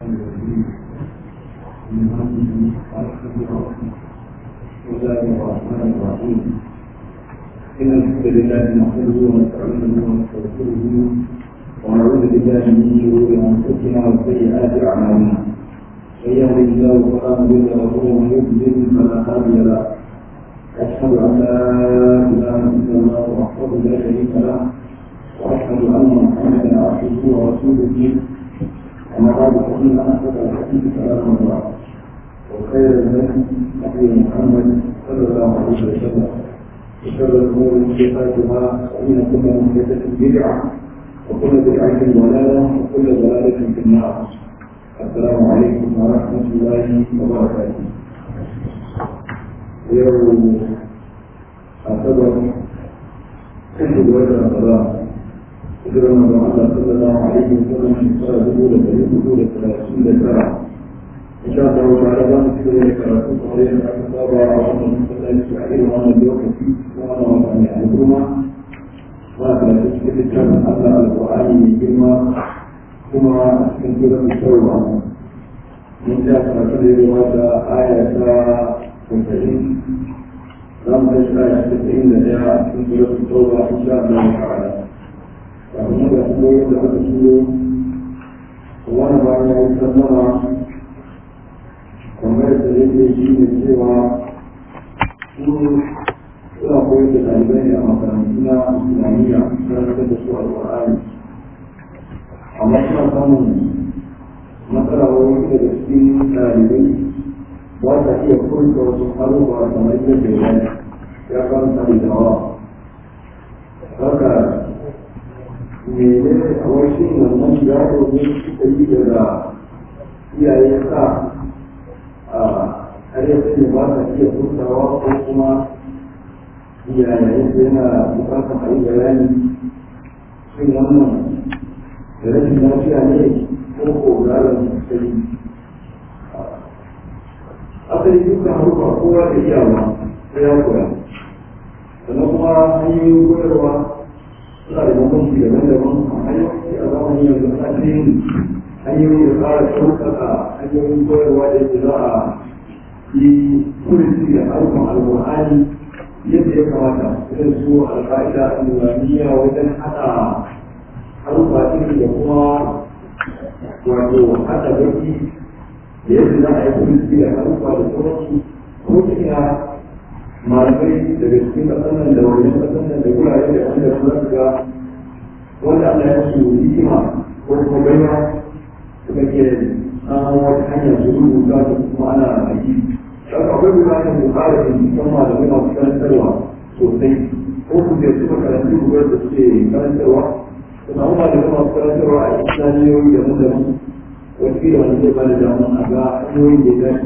بسم الله الرحمن الرحيم إن الحمد لله نحمده ونستعينه ونستغفره ونعوذ بالله من شرور أنفسنا وسيئات أعمالنا من يهده الله فلا مضل له ومن يضلل فلا هادي له أشهد أن لا إله إلا الله وحده لا شريك له وأشهد أن محمدا عبده ورسوله أما بعد فإن أحسن الحديث كلام الله وخير الهدي هدي محمد صلى الله عليه وسلم وشر الأمور محدثاتها فإن كل محدثة بدعة وكل بدعة ضلالة وكل ضلالة في النار السلام عليكم ورحمة الله وبركاته يوم أعتبر كل وجه رمضان إذا رمضان الله صلى الله عليه وسلم صار دخول فريق دخول ثلاثين ذكرى إن شاء الله تعالى لا نذكر لك رسول عليه الصلاة والسلام وأن نسأل وأن اليوم فيه وأنا وأن يعلمهما وأن تسكت الكلام على القرآن من كلمة ثم تنزل التوبة من جاء رسول الله آية وتسعين لم تشرع تسعين جاء تنزل التوبة إن شاء الله تعالى وأن يقول لك wani bayan ya yi sallama kamar da yake shi ne cewa su suna koyar da ɗalibai ne a makarantu na islamiyya karantar da su alƙur'ani amma suna samun matsala wani daga cikin ɗalibai ba ta iya furta wasu haruwa kamar yadda ya ya karanta da dawa haka mene a wasu wannan yaro ne suka yi daga iyaye sa a arewa ne ba ta iya furtawa ko kuma iyaye yana bukatar a yi bayani shin wannan da rashin lafiya ne ko ko garin sai asali dukkan haruka kowa da iyawa sai ya koya sannan kuma hanyoyin koyarwa suna da bambanci daban-daban a hanyoyi a zamanin yanzu ana yin hanyoyi da fara ɗaukaka hanyoyin koyarwa da yake za a yi kurici da harkar alƙur'ani yadda ya kamata irin su alƙa'ida al-nuraniya wajen haɗa harfa iri da kuma wato haɗa baki da yadda za a yi kurici da harfa da sauransu ko ina malamai daga cikin ƙasar nan da wajen ƙasar nan da wurare da wanda su za su ga wanda Allah ya su hikima ko kuma baiwa suka ke samun wata hanyar su rubuta da kuma ana aiki. Saka akwai bukatar mu fara binciken malamai masu karantarwa sosai ko ku je su makarantu gubar da suke karantarwa su samu malamai masu karantarwa a islamiyoyi da mu da mu wasu da wani zai ba da damun a ga hanyoyin da ya dace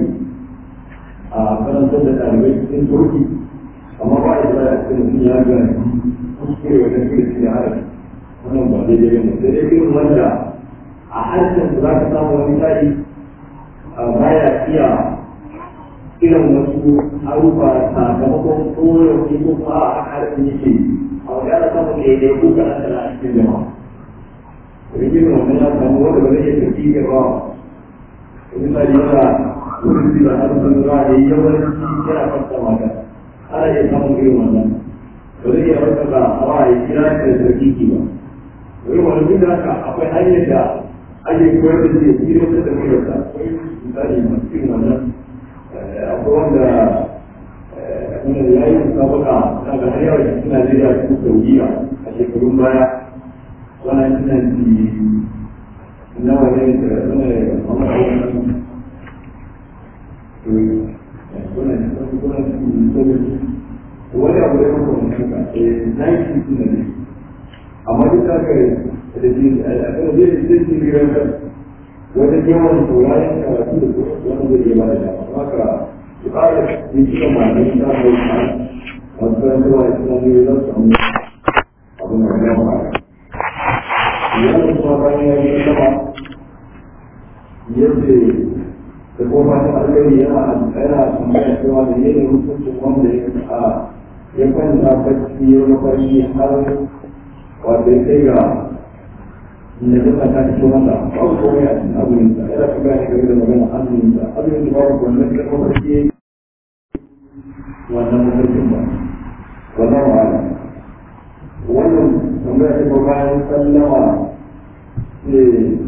a karantar da ɗalibai cikin turki amma ba da a cikin mutum ya ga kuskure wajen kirki da harafi wannan ba daidai ba ne sai dai irin wanda a harshen za ka samu wani tsari ba ya iya irin wasu harufa sakamakon koyarwa ko kuma a harshen yake a wani ana samun daidai ko kaɗan da a cikin jama'a rikin wannan ya samu wanda ba zai iya tafi gaba misali yana wurin da harsun ruwa da yawanci yana fasta mata ana iya samun irin wannan ba zai iya rasa da hawa ya kira da sarki ba wani wani duk da haka akwai hanyar da ake koyar da zai kira da sarki da akwai misali masu irin wannan akwai wanda wanda ya yi musabaka na ga har yawa cikin Najeriya cikin Saudiya a shekarun baya wannan tunan nawa ne da wani wani abu da kuma mutum ka na yi shi suna ne amma duk da ka da ji a kan zai da zai ji rigar ka wajen yawan sauraron karatu da kuma wani zai iya bada dama haka su ƙara yin cikin malamin ta kai ta masu karantarwa da suna ne za su samu abin da ya fara yana kuma bayan ya yi sama yadda da kuma ta alkhairi yana yana tambaya cewa da yake hukuncin wanda ya a ya kwanta bacci ya mafarki har wato ya kai ga da duka ta fito masa babu komai a cikin azumin sa yana ka gane game da magana azumin sa azumin sa babu wannan karfin farki yayi wannan mafarkin ba wannan wa'ala wannan tambaya ta ba bayan sallama ne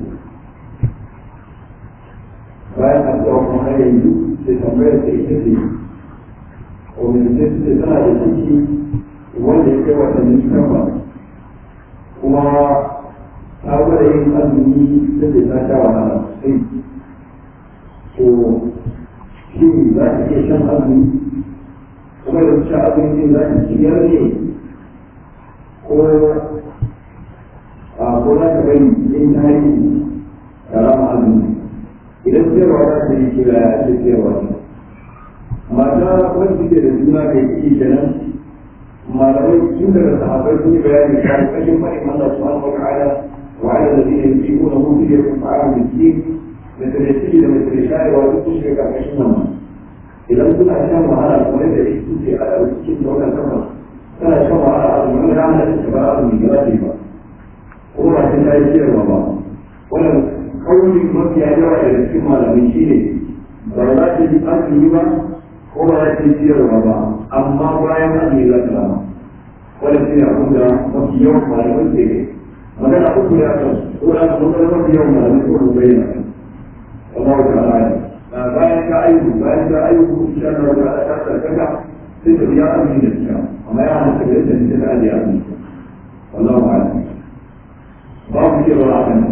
bayan addu'a kuma har yanzu sai tambayar ta ita ce wani da ce tana da ciki wanda ya kai watanni takwas kuma ta gwada yin azumi da ke ta sha wahala sosai to shi za ta iya shan azumi kuma da sha azumi din za ta ciyar ne ko a ko za ta bari yin tarihi da rama azumi idan ciyarwa za ta yi kira ya ake ciyarwa ne mata wanda suke da juna da yake kenan malamai tun daga sahabbai sun yi bayani kan kashin faɗin Allah subhanahu wa ta'ala wa ala alladhina yuqimuna hu fi yaf'alu miskin da tarihi da mai shayarwa duk sun shiga karkashin wannan idan suna shan wahala kuma da yake suke a cikin daular sama tana shan wahala a cikin ranar da ta ba azumi ga zafi ba ko ba sun ta yi ciyarwa ba wannan kauli mafiya yawa daga cikin malamai shi ne ba za ta yi azumi ba ko ba za ta yi ciyarwa ba amma bayan azumi za ta rama wannan shi ne abin da mafi yawan malamai ke ne magana uku ya kan ko da kuma magana mafi yawan malamai ko ba bayyana kan Allah ta ala bayan ka ayyuku bayan ka ayyuku insha Allah ta ala ta sarkaka sai ta biya azumi da ta amma ya hana ta da ta ta ajiye azumi wallahu a'lam babu ciyarwa a kan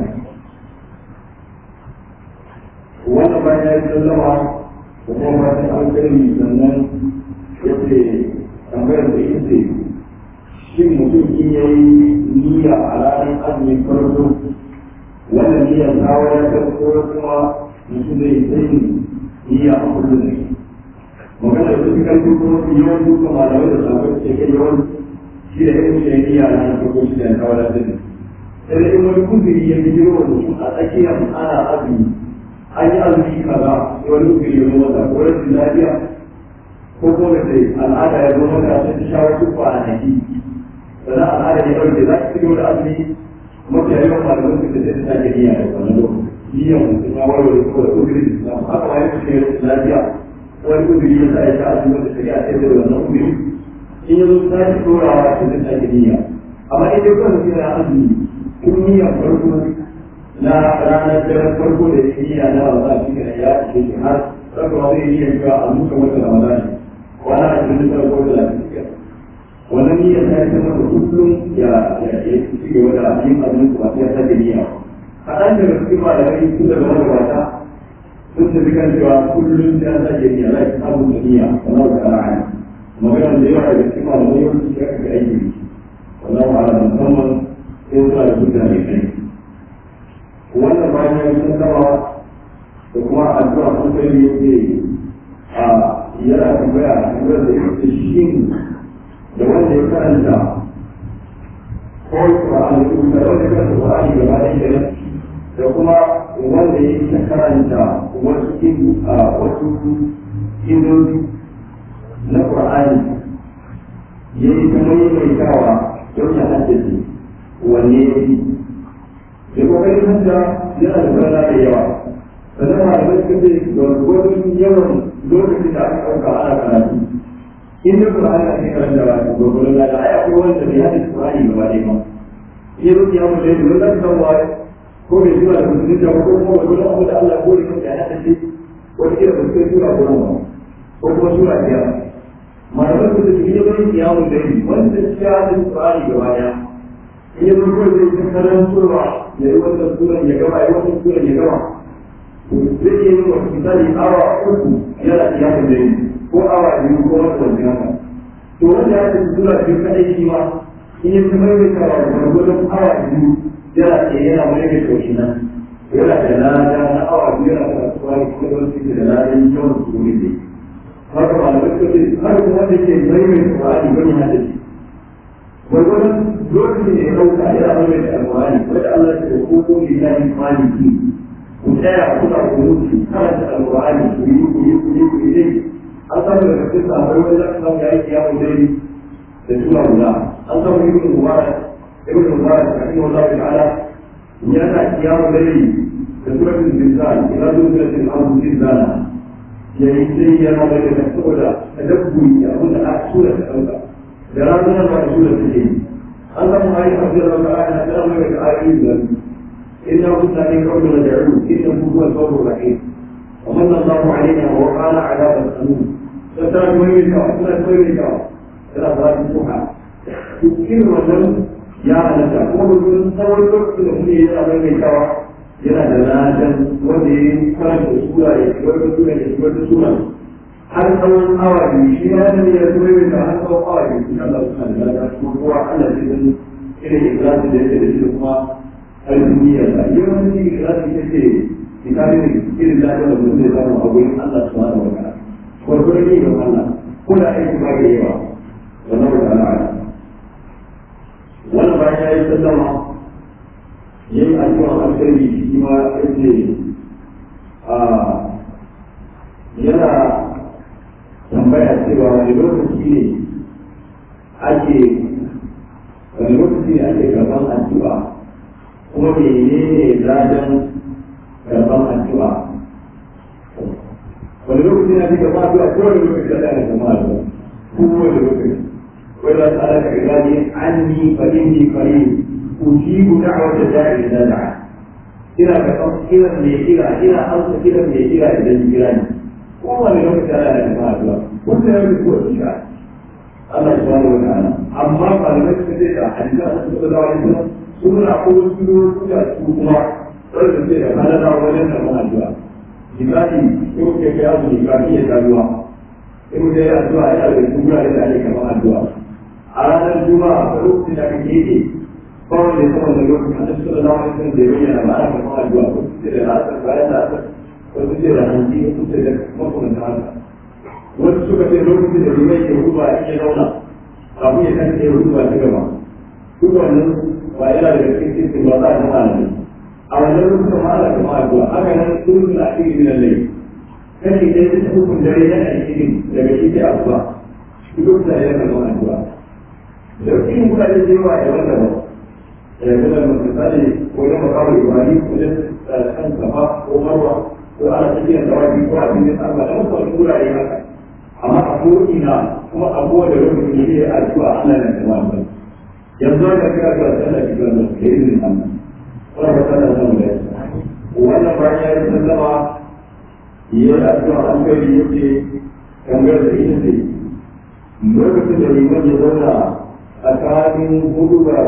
wannan bayan ya yi sallama da kuma fatan alkhairi sannan ya ce tambayar da ita ce shin mutum in ya yi niyya a ranar azumin farko wannan niyyar ta wadatar ko kuma mutum zai sai niyya a kullum ne magana da suka karfi kuma su yawan duka malamai da sabon ce kai yawan shi da yin shi niyya a ranar farko shi da ta wadatar ne sai da in wani kuzuri ya fi jiro mutum a tsakiyar ana azumi an yi azumi kaza sai wani kuzuri ya zo mata ko rashin lafiya ko kuma da al'ada ya zo mata sai ta sha wasu kwanaki sannan al'ada ya ɗauke za ta cikin wani azumi mafi yawan malaman su da zai ta ke niyya da wannan lokaci niyyan mutum ya warware ko da kuzuri da islam haka ma ya fi rashin lafiya wani kuzuri ya sa ya sha azumi da shari'a sai da wannan kuzuri in ya zo ta ci ɗorawa ta zai ta ke niyya amma idan kawai mutum yana azumi kun niyyar farko na ranar daren farko da ya niyya na ramadan shi ne ya ce shi har raka ma zai niyyar cewa a muka wata ramadan kwana a cikin farko da lafiya wannan niyyar ta yi sama da kullum ya ci gaba da yin azumin kuma sai ya sake niyya kaɗan daga cikin malamai su daga magabata sun tafi kan cewa kullum sai ya sake niyya za ki samu da niyya wannan da ra'ayi magana da yawa daga cikin malamai yawanci ya kaga aiki wallahu a'lam musamman sai suna da mutane kai wannan bayan ya san gaba da kuma addu'a sun kai ne yake a yana tambaya tambayar da yake shi da wanda ya karanta ko Qur'ani ko da wanda ya karanta Qur'ani gaba da yake da kuma wanda ya ta karanta wasu kin wasu kindoji na Qur'ani yayi ta maimaitawa don ya haddace wanne ya fi da kokarin hanta yana da rana da yawa sannan ma da suka ce gwargwadon yawan lokacin da aka ɗauka ana karatu in da Qur'ani ake karanta ba su gwargwadon da ai akwai wanda bai hada Qur'ani gaba ɗaya ba in zo ya mu da yadda wanda ka san waye ko bai jira da mutum da ko kuma gwargwadon abu da Allah ko da kanka ya hada shi wata kira ba su kai sura goma ba ko kuma sura biyar malaman su da su yi wani kiyamun da yi wanda ya hada Qur'ani gaba ɗaya in yanzu kawai zai ta karantowa ya yi wannan suran ya gama ya yi wannan suran ya gama zai iya yin wasu misali awa uku yana iyakan da yi ko awa biyu ko wata wani haka to wanda ya ce sura biyu kaɗai shi ma in yi ta maimaita wa gwargwadon awa biyu yana tsaye yana maimaita wa shi nan yana da lada na awa biyu yana karatuwa ne kuma don su da ladan yawan su ne haka malamai suka ce har kuma wanda ke maimaita Qur'ani wani hadisi gwargwadon lokacin da ya ɗauka yana mai da alwani wanda Allah ya ce ko ko lillahi maliki ku tsaya kuna kunuti karanta alwani ku yi ku yi ku yi ku yi dai an samu daga cikin sahabbai wanda za ka samu ya yi kiyamun dai da suna guda an samu ibn mubarak ibn mubarak rahimahullahu ta'ala yana kiyamu dare da suratul zilzal ila suratul ardu zilzala yayi sai yana da da saboda tadabburi da abin da aka sura ta dauka da ranar da sura ta yi an samu ayi a cikin Allah ta'ala da mai da ayoyi da inna kunna min qablu nad'u innahu huwa al-ghafurur rahim ومن الله علينا ووقانا عذاب السموم فترى كويس وترى كويس ترى ذات السبحة تذكر وزن يا نتا kuma mutum tsawon lokacin da muke yi abin mai kawa yana da ladan wanda ya yi karanta sura ya shigar da sura ya shigar da sura har tsawon awa biyu shi ya da ya kuma yi ta har tsawon awa biyu sun Allah suna da ladan kuma kowa Allah shi sun irin ikhlasi da yake da shi kuma har duniya da yawanci ikhlasi take misalin irin da aka mutum zai samu a gurin Allah subhanahu wa ta'ala gwargwaro ne ga Allah ko da aiki ba ya yawa wannan wa ta'ala wannan bayan ya yi sallama ya yi addu'a alkhairi shi ma yace a yana tambaya cewa wani lokaci ne ake wani lokaci ne ake karɓar addu'a kuma menene ladan karɓar addu'a wani lokaci na fi gaba addu'a ko wani lokaci da ɗaya gaba addu'a ko wani lokaci wai za su alaka ibadi anni fa inni qareeb ujibu da'wata da'i idza da'a ina karɓar kiran mai kira ina amsa kiran mai kira idan kira ni ko wani lokaci da ɗaya gaba addu'a wannan ya fi kowace shi'a Allah subhanahu wa ta'ala amma malamai suka ce da hadisa a cikin sallallahu alaihi wasallam suna ko wasu lokuta su kuma wanda ce da halala wajen da mana addu'a misali in ke kai azumi kafin ya sha ruwa in mutum ya addu'a yana da cikin wurare da ake kamar addu'a a ranar juma'a a lokacin da aka keɓe ba wanda ya sama da lokacin da suka zama wani sun zai bayyana ba ana kamar addu'a ko su ce da la'asar bayan la'asar ko su ce da hanci ko su ce da makamantan haka wasu suka ce lokacin da limai ke hutuba in ya zauna kafin ya kan ya hutuba ta gaba duk wannan ba yana da cikin cikin ba za a zama da a wannan lokacin ma ana kama addu'a haka nan sun da ake yi nan lai kashi ɗaya ta hukun dare na alheri daga shi sai addu'a duk da yana kama addu'a da cikin mutane da yawa da wanda ba da kuma misali wajen makamu ibrahim wajen kan gaba ko marwa ko ana cikin dawaki ko a cikin Allah da wasu wurare haka amma a ko'ina kuma a kowane lokacin da ya addu'a Allah na kama addu'a yanzu haka kira ga sallah kira da ke izinin Allah wani ba sallah zan da yasa wannan bayan ya yi sallama ya yi addu'a an kai ya ce kamar da ita ce lokacin da liman ya zauna tsakanin hudu da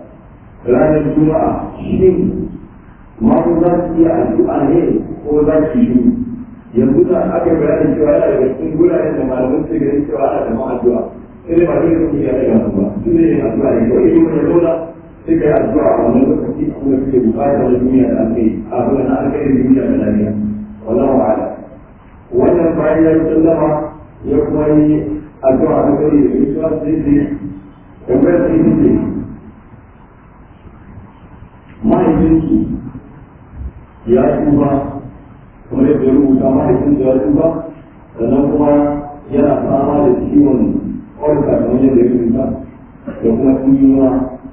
ranar juma'a shin mamu za su iya addu'a ne ko za su yi yanzu da aka bayanin cewa yana daga cikin guraren da malamin su ganin cewa ana da addu'a sai dai ba zai kuma ya daga ba su ne yin addu'a ne kawai yi wani zauna sai ka yi addu'a a wannan lokaci a kuma suke bukatar da duniya da alkai a kuma na alkai duniya da lafiya wannan wa'ala wannan bayan ya yi sallama ya kuma yi addu'a a kai da gaisuwa sai sai kamar sai ce mahaifinki ya tuba kuma yadda ya rubuta mahaifinsa ya tuba sannan kuma yana fama da ciwon ƙwarka kamar yadda ya rubuta da kuma tsinuwa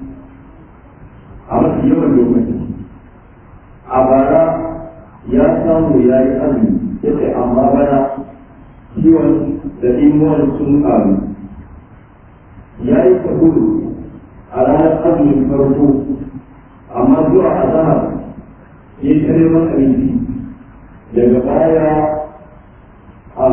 a mafi yawan lokaci a bara ya samu ya yi azumi ya ce amma bana ciwon da tsinuwan sun ƙaru ya yi kabulu a ranar azumin farko amma zuwa a zahar ya yi ta neman abinci daga baya a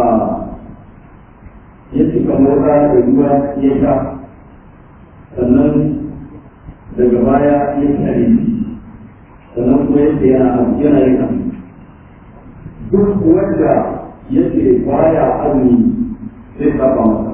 ya cika mota da ruwa ya sha sannan daga baya ya ci abinci sannan kuma yadda yana yana yin abinci duk wanda yake baya azumi zai saba masa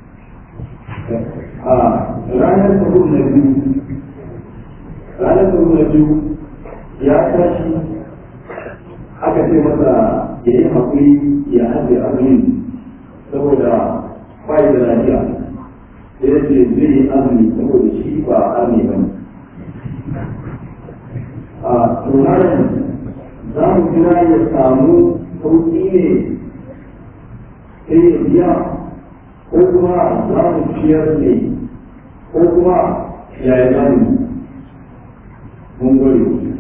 a ranar sahur na biyu ranar sahur na biyu ya tashi aka ce masa ya yi haƙuri ya ajiye azumin saboda bai da lafiya sai ya ce zai yi azumi saboda shi ba azumi ba ne a tunanin za mu jira ya samu sauƙi ne sai ya biya ko kuma za mu ciyar ne ko kuma ya yi azumi mun gode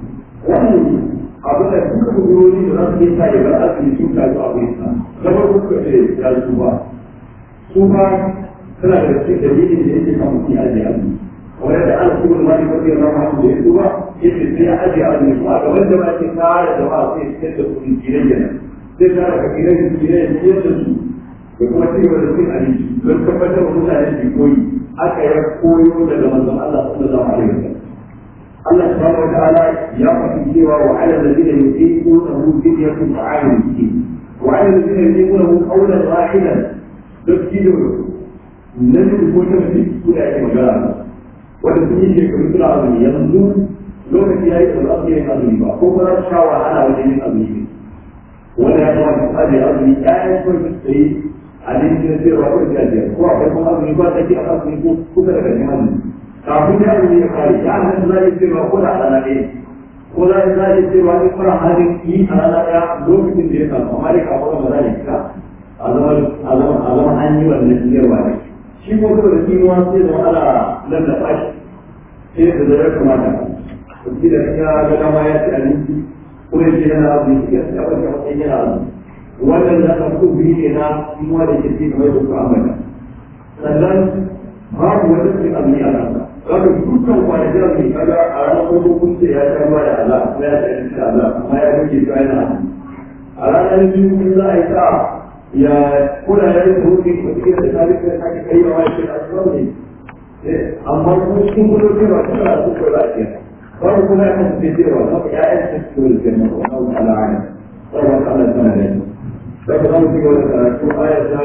wannan abin da duka kudurori da za su yi sa ya bar asali sun tafi a wurin sa na farko suka ce ya su ba su ba suna da cikin dalilin da yake kan mutum ya ajiye azumi kamar yadda ana kuma da mali kwarfiyar rama hannu da ya su ba yake sai ya ajiye azumi kuma ga wanda ba ke kare jama'a sai ya fitar da kudin gidan kenan zai kare ka gidan gidan ya ciyar da su da kuma ci gaba da cin abinci don tabbatar da mutane su koyi aka yi koyo daga manzon Allah sallallahu alaihi wasallam Allah subhanahu wa ta'ala ya faɗi cewa wa ala alladhina yuqimunahu fidyatun ta'amun miskin wa ala alladhina yuqimunahu qawlan wahidan dabkido nan ko ta fi su da ake magana wanda sun yi shekaru suna azumi yanzu lokaci ya yi da za su yi azumi ba ko kuma su sha wahala wajen yin azumi wanda ya kamata su ajiye azumi ƴaƴan son su yi abinci na sayarwa ko da biyar ko akwai kuma azumi ba take a azumi ko kusa da kan azumi kafin ya azumi ya kare ya hannun za a yi sayarwa ko da a rana ɗaya ko za a yi sayarwa in fara halin yi a rana ɗaya lokacin da ya samu amma dai kafin ba za a yi fita a zama an yi wannan sayarwa ne shi ko saboda kinuwa sai da ana nan da fashi sai da zai kamata kuki da ya ga dama ya ci abinci ko ya ce yana azumi ya ci abinci a matsayin yana azumi wannan da aka so biyu ne na kinuwa da ke ci kamar da ku ambata sannan babu wani sai azumi a kansa zaka dukkan kwanakin azumi kaga a ranar farko kun ce ya sha ruwa da Allah kuma ya ci abinci da Allah amma ya rage shi yana azumi a ranar biyu kun za a yi sa'a ya kula da yin rufi ko cikin da tarihi da kake kai wa shi da asibiti ne amma ko cikin gudu ce ba ta da su ko lafiya babu kuma ya kasance cewa na ya yi su ko da kenan ko na ala ala sai wa Allah ta ne sai ka mu cikin da karatu aya ta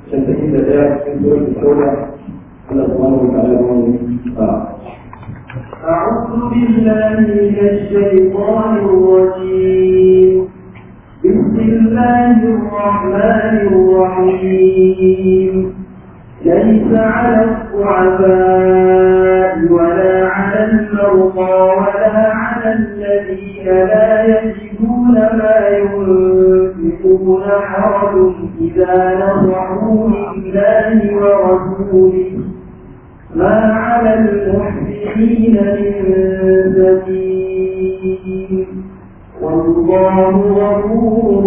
71 cikin sura al-tauba Allah subhanahu wa ta'ala ya mu أعوذ بالله من الشيطان الرجيم بسم الله الرحمن الرحيم ليس على الضعفاء ولا على المرضى ولا على الذين لا يجدون ما ينفقون حرج إذا نصحوا لله ورسوله ما على المحسنين من سبيل والله غفور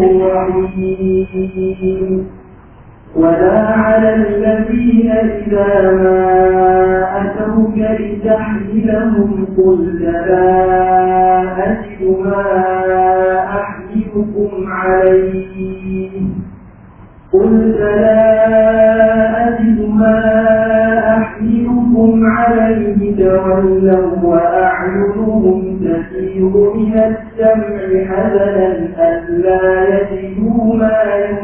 رحيم ولا على الذين إذا ما أتوك لتحملهم قلت لا أجد ما أحملكم عليه قلت لا أجد ما أحملكم عليه تولوا وأعينهم تسير من الدمع حزنا ألا يجدوا ما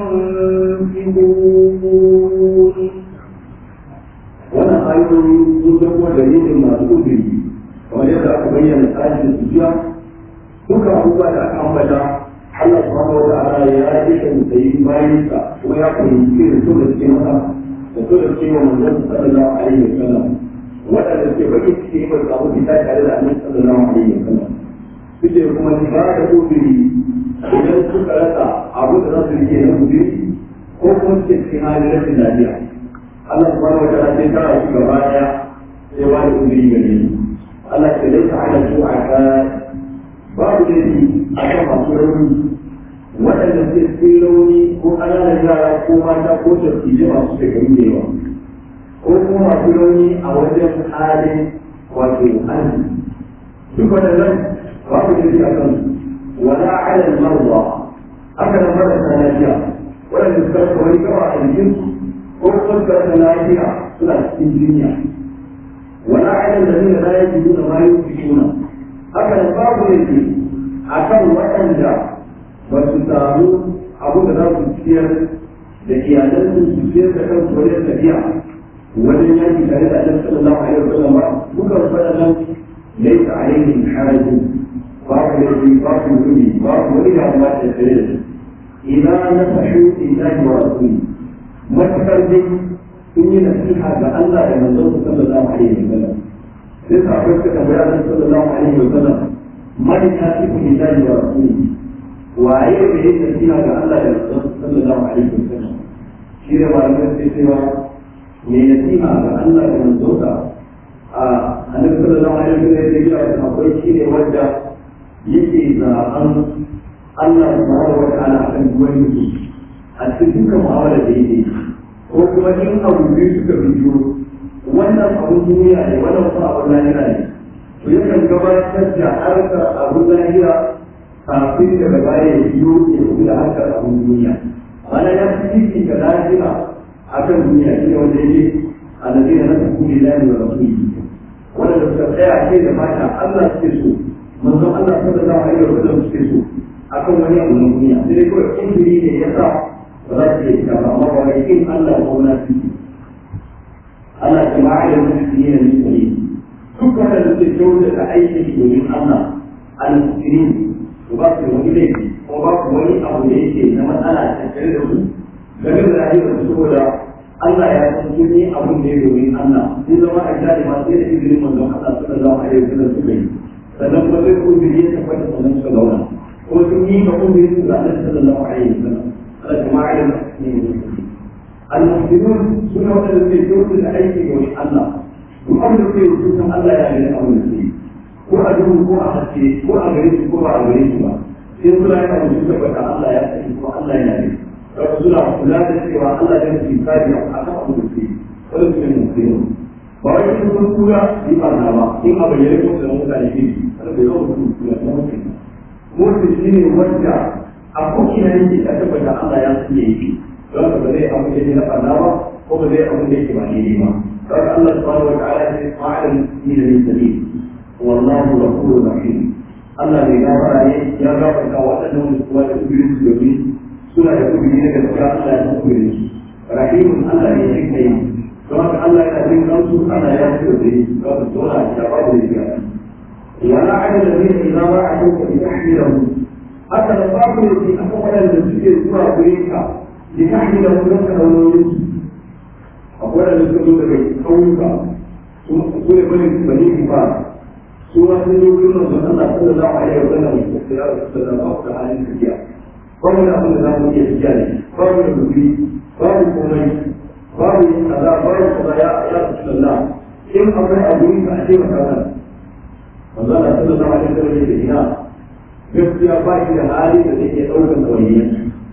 ينفقون wannan ayoyi sun zama dalilin masu uzuri kamar yadda aka bayyana tsarin sujiya duka abubuwa da aka ambata Allah subhanahu wa ta'ala ya yi kan tsayi bayan sa kuma ya fahimci da su da suke masa da su da suke wa manzon sallallahu alaihi wa sallam waɗanda suke baki suke yi mai samu fita tare da annabi sallallahu alaihi wa sallam suke kuma ni ba da uzuri idan suka rasa abu da za su rike na uzuri ko kuma suke cikin halin rashin lafiya Allah subhanahu wa ta'ala sai tara su gaba daya sai ba da uzuri gare ni Allah ke laisa ala su'aka babu laifi a kan masu rauni waɗanda suke cikin rauni ko ƙananan yara ko mata ko tafiye masu shekaru da yawa ko kuma masu rauni a wajen halin wato hannu duk waɗannan babu laifi a kan wala ala marwa haka nan marasa lafiya waɗanda suka rasa wani gawa a jikinsu ko kuma suka rasa lafiya suna cikin jinya wala ala lalina la yajiduna ma yunfiquna haka nan babu laifi a kan waɗanda ba su samu abu da za su ciyar da iyalansu su ciyar da kansu wajen tafiya wajen yanki tare da annabi sallallahu alaihi wasallam ba duka waɗannan laysa alaihim harajun babu laifi babu kudi babu wani damuwa da tare da su idan nasahu lillahi wa rasuli matakar dai sun yi nasiha ga Allah da manzon sallallahu alaihi wasallam sai sahabbai suka tambaya annabi sallallahu alaihi wasallam man yasifu lillahi wa rasulihi waye da yake nasiha ga Allah da manzon sallallahu alaihi wasallam shi da malamin sai cewa mai nasiha ga Allah da manzon sa a annabi sallallahu alaihi wasallam ya ce akwai shi ne wanda yake zaɓen Allah subhanahu wa ta'ala akan wani mutum a cikin dukkan mu'amala da yake ko kuma in abu biyu suka biyo wannan abun duniya ne wannan kuma abun lahira ne to yakan gabatar da harkar abun lahira kafin daga baya ya biyo ya kuma da harkar abun duniya mana ya fi ciki ga lahira akan duniya shi ne wanda yake alladina na tafi lillahi wa rasulihi wanda suka tsaya ce da mata Allah suke so manzon Allah sallallahu alaihi wa sallam suke so akan wani abu na duniya sai dai kawai kundiri ne ya sa ba za su iya fita ba amma ba wai kin Allah ko na fi Allah ya ma'a da mutum ne ne ne duk wanda suke kyauta da aiki domin Allah al-musulmi to ba su da wani laifi ko ba su wani abu da yake na matsala a tattare da su game da rayuwar su saboda Allah ya san sun yi abun da ya domin Allah sun zama a gida da masu yadda izinin manzon Allah sallallahu alaihi wasallam suka yi sannan kuma sai kudiri ya tabbata sannan suka zauna kuma sun yi ka kudiri su ga Allah sallallahu alaihi wasallam Allah jama'a da المسلمون سنة وأن يكون الأيدي من الله وأمر في وجود الله يعني أمر فيه ko a duhu ko a haske ko a gare su ko ba a gare su ba sai suna yana mutum tabbata Allah ya sani ko Allah yana ne wasu suna kula da cewa Allah ya fi kari a kan abu da ke wani su ne mutum ba wai sun sun kura yi ba na ba in a bayyane ko da mutane ke wanda bai yawan mutum kura na mutum mutum shi ne wanda a ko'ina yake ya tabbata Allah ya sani yake don ka ba zai abu da na ɓarna ba ko ba zai abu da yake ba ne ba don Allah subhanahu wa ta'ala ya ce ma'adan ni da ni sabil والله غفور رحيم Allah bai gafara ne ya gafarta waɗannan wanda kuma da kubirin su domin suna da kubiri na gaskiya Allah ya kubirin su rahimun Allah ne shi kai don haka Allah yana jin kansu Allah ya ci da su ga su tona da babu da shiga wala adad da zai idan ba a kuka bi tahmilahu haka da babu da shi aka waɗanda suke zuwa gure ka bi tahmilahu don ka nauyin su akwai da suka zo daga ƙauyuka su ne bane bane ba su ma sun yi wurin manzon Allah sallallahu alaihi wa sallam da ya sallallahu da halin tafiya babu da abin da za mu iya tafiya ne babu da guri babu komai babu yin kaza babu kaza ya ya sallallahu in akwai abu yin ka a ce maka nan manzon Allah sallallahu alaihi wa sallam ya ina gaskiya ba shi da hali da zai iya ɗaukar ɗawainiyar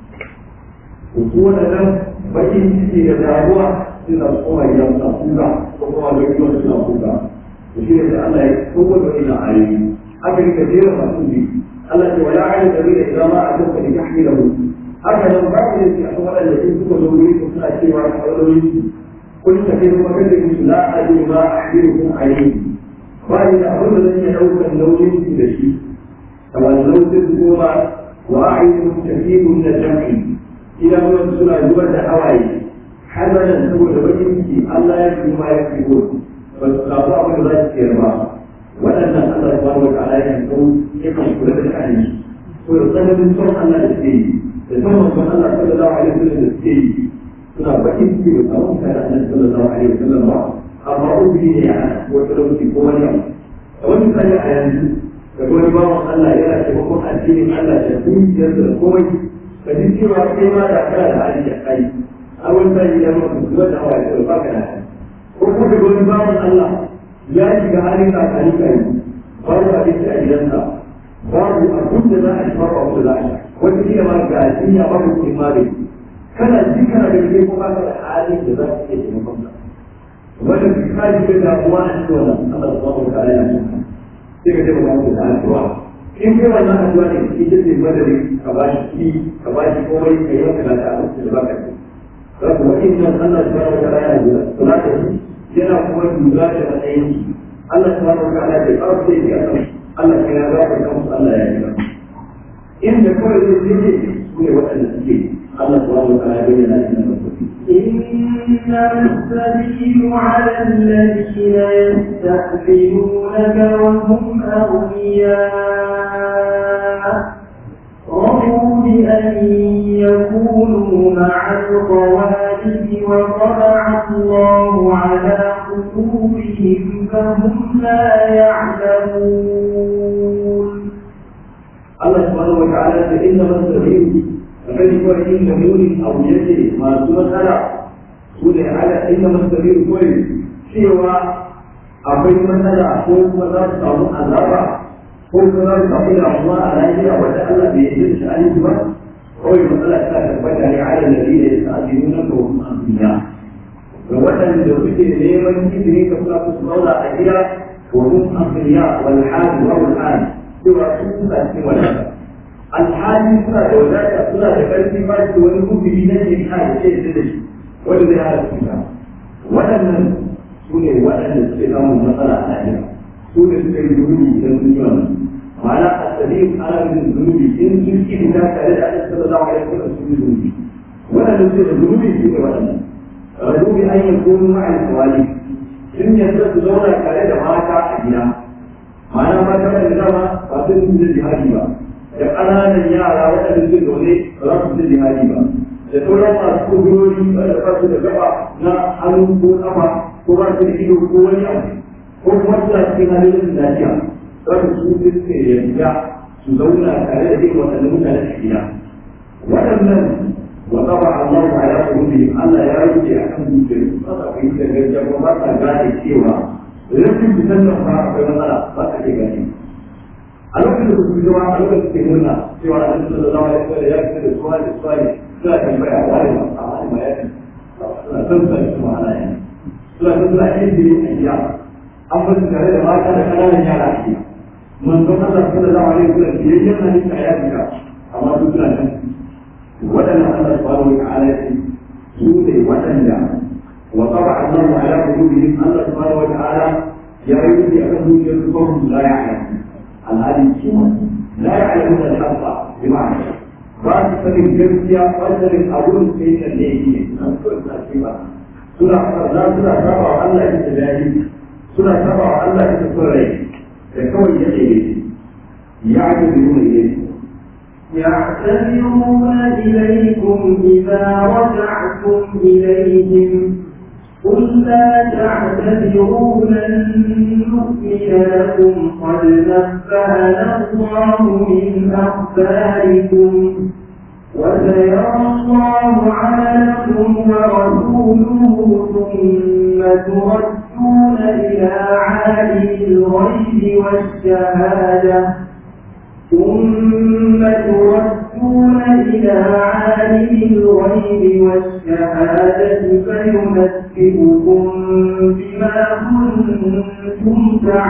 su waɗannan bakin ciki da damuwa suna koma gida suna kuka ko kuma ga gidan suna kuka shi ne da Allah ya kowa da ila ayoyi aka rika jera masu bi Allah ce wala ayyuka da bai da ma a duka da tahmilahu haka nan ba ku ne a kuma da in suka zo wuri suna cewa a kawai kun ta kai kuma kace musu la adu ma ahdirukum alayhi ba ni da abin da zan iya daukar nauyin su da shi kamar nauyin goma wa ayyukum tafidu min al-jam'i idan mun suna zubar da hawaye hazanan saboda bakin ciki Allah ya fi ma ya fi gudu ba su samu abin da za su ciyar ba waɗannan Allah ya bada wata ala yakan kawo yakan kula da sha'ani so da tsananin son Allah da suke yi da son manzon Allah sallallahu alaihi wasallam da suke yi suna bakin ciki da samun kada Allah sallallahu alaihi wasallam ba amma ubiri ne a wata lokaci ko wani abu a wani misali a yanzu da wani bawan Allah yana taimakon addinin Allah da dukiyarsa da komai ka ji cewa kai ma da kana da hali da kai a wani misali ya maka zuwa da hawa da ba ka da hali ko kuma da wani bawan Allah ya shiga halin kakari kai babu abinci a gidansa babu abin da za a ci babu abin da za a ci wata kila ma ga jinya babu kuɗin magani kana ji kana da kai kuma ka da halin da za ka iya taimakon sa wannan misali da damuwa a cikin wannan Allah subhanahu wa ta'ala ya ci sai ka taimaka masa da addu'a in kai wannan addu'a ne ita ce madari ka ba shi ki ka ba shi komai ka yi masa da abin da ba ka ci za ku wani nan Allah subhanahu wa ta'ala ya lura kula da shi yana kuma lura da matsayin shi Allah subhanahu wa ta'ala bai fara sai ya kan Allah ya ga ka musu Allah ya yi inda kawai zai je su ne waɗanda suke Allah subhanahu wa ta'ala ya bayyana shi nan إنما السبيل على الذين يستأذنونك وهم أغنياء رضوا بأن يكونوا مع الخوالف وطبع الله على قلوبهم فهم لا يعلمون الله سبحانه وتعالى إنما السبيل فمن هو إن مليون أو يد ما سوى سلع سوى على إنما السبيل كويس سوى akwai matsala ko kuma za su samu azaba ko kuma za su samu damuwa a lafiya wanda Allah bai yi da sha'ani ba kawai matsala ta tabbata ne ala da ne da sa'adinu na ko amfiya ga waɗanda suke neman izini ka suna su zauna a gida ko mun amfiya wal hali wa wal hali cewa su suna cikin wadata alhali suna da wadata suna da ƙarfi ba su wani rubiri na ke hali ce da shi wanda zai hada su waɗannan su ne waɗanda suke samun matsala a lafiya su ne suka yi zunubi idan sun yi wannan ma'ana a tsarin ana yin zunubi in sun ki fita tare da ake sallallahu alaihi wasallam sun yi zunubi waɗanda suke da zunubi su ne waɗannan rajubi an yi kunu ma'al kawali sun yadda su zauna tare da mata a gida ma'ana mata da dama ba su yi da jihadi ba da ƙananan yara waɗanda suke zaune ba za su yi jihadi ba da sauran masu kudurori da ba su da gaba na hannu ko kafa ko ba su da ido ko wani abu ko kuma suna cikin halin lafiya wanda su suke yarda su zauna tare da irin waɗannan mutane a gida waɗannan wa qaba Allahu ala qulubihim Allah ya rubuce akan zuciyar ba sa fahimta gaskiya ko ba sa gane cewa rashin fitan nan ba akwai matsala ba sa ke gane a lokacin da su zama a lokacin da ke nuna cewa Annabi sallallahu alaihi wasallam ya fita da suwa da suwa ne suna tambaya wani ba a wani ma ya fi suna son sa su ma'ana ya suna son suna yin jini a gida an bar su tare da mata da ƙananan yara a gida manzon Allah sallallahu alaihi wasallam biyayyen hadisi a yafika amma su suna nan waɗannan Allah subhanahu wa ta'ala ya su ne waɗanda wa qaba Allahu ala qulubihim Allah subhanahu wa ta'ala ya yi akan zuciyar su fahim la ya'lam alhali su la ya'lamun al-haqqa bi ma'ana ba su sanin gaskiya ba su sanin abun sai da ne yake nan kawai ba shi ba suna farza suna saba wa Allah ita jahili suna saba wa Allah ita son rai da kawai ya ce ya ake nuna ilai يعتذرون إليكم إذا رجعتم إليهم قل لا تعتذروا لن نؤمن لكم قد نبأنا الله من أخباركم وسيرى الله عملكم ورسوله ثم تردون إلى عالم الغيب والشهادة ثم تردون إلى عالم الغيب والشهادة فينبئكم بما كنتم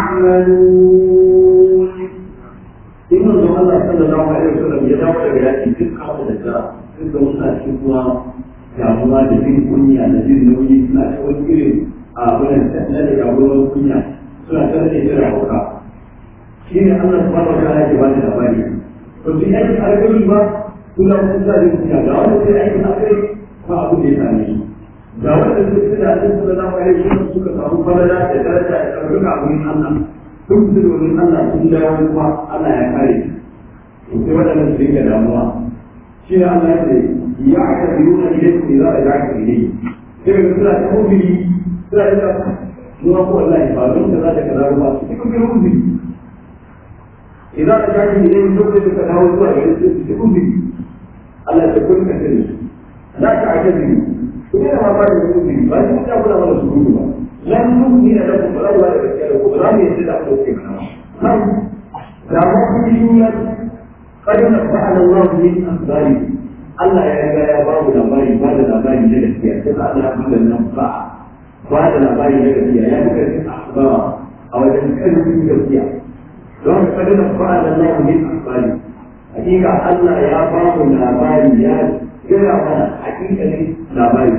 تعملون in manzon Allah sallallahu alaihi wasallam ya dawo daga yaki duk kawo da ta duk da wasu cikin kuma damuwa da jin kunya da jin nauyi suna ta wani irin a wannan tattalin da jagoran kunya suna ta rage irin hauka shi ne Allah subhanahu wa ta'ala ya ba da labari to shi aiki alƙali ba kula kun sa jin kunya ga wanda sai aiki alƙali ba abu da ya same shi ga wanda sai suna jin sallallahu alaihi wasallam suka samu falala da daraja da ɗaukaka a wurin Allah duk da domin Allah sun dawo kuma Allah ya kare su sai waɗannan su dinga damuwa shi ne Allah ya ce ya aka biyu na gidan ku za a ja ka gide sai ga suna ta mubili suna ta mu ko wallahi ba don da za ta kaza ba su cikin bin mubili idan ka ja ka gide mu duk da ka dawo zuwa ga su cikin mubili Allah ya kun ka sani za ka aka biyu ku ne ma ba da mubili ba shi ta kula mana su ba lan nu'mina lakum wa la gaskiya da ku ba mu yadda da ku ke kana nan da mu kun yi qad nabana Allah min akhbari Allah ya riga ya ba mu labari ba da labari na gaskiya sai Allah ya bada nan ba ba da labari na gaskiya ya buga cikin akhbar a wajen kalmin gaskiya don qad nabana Allah min akhbari hakika Allah ya ba mu labari ya gaya mana hakikalin labari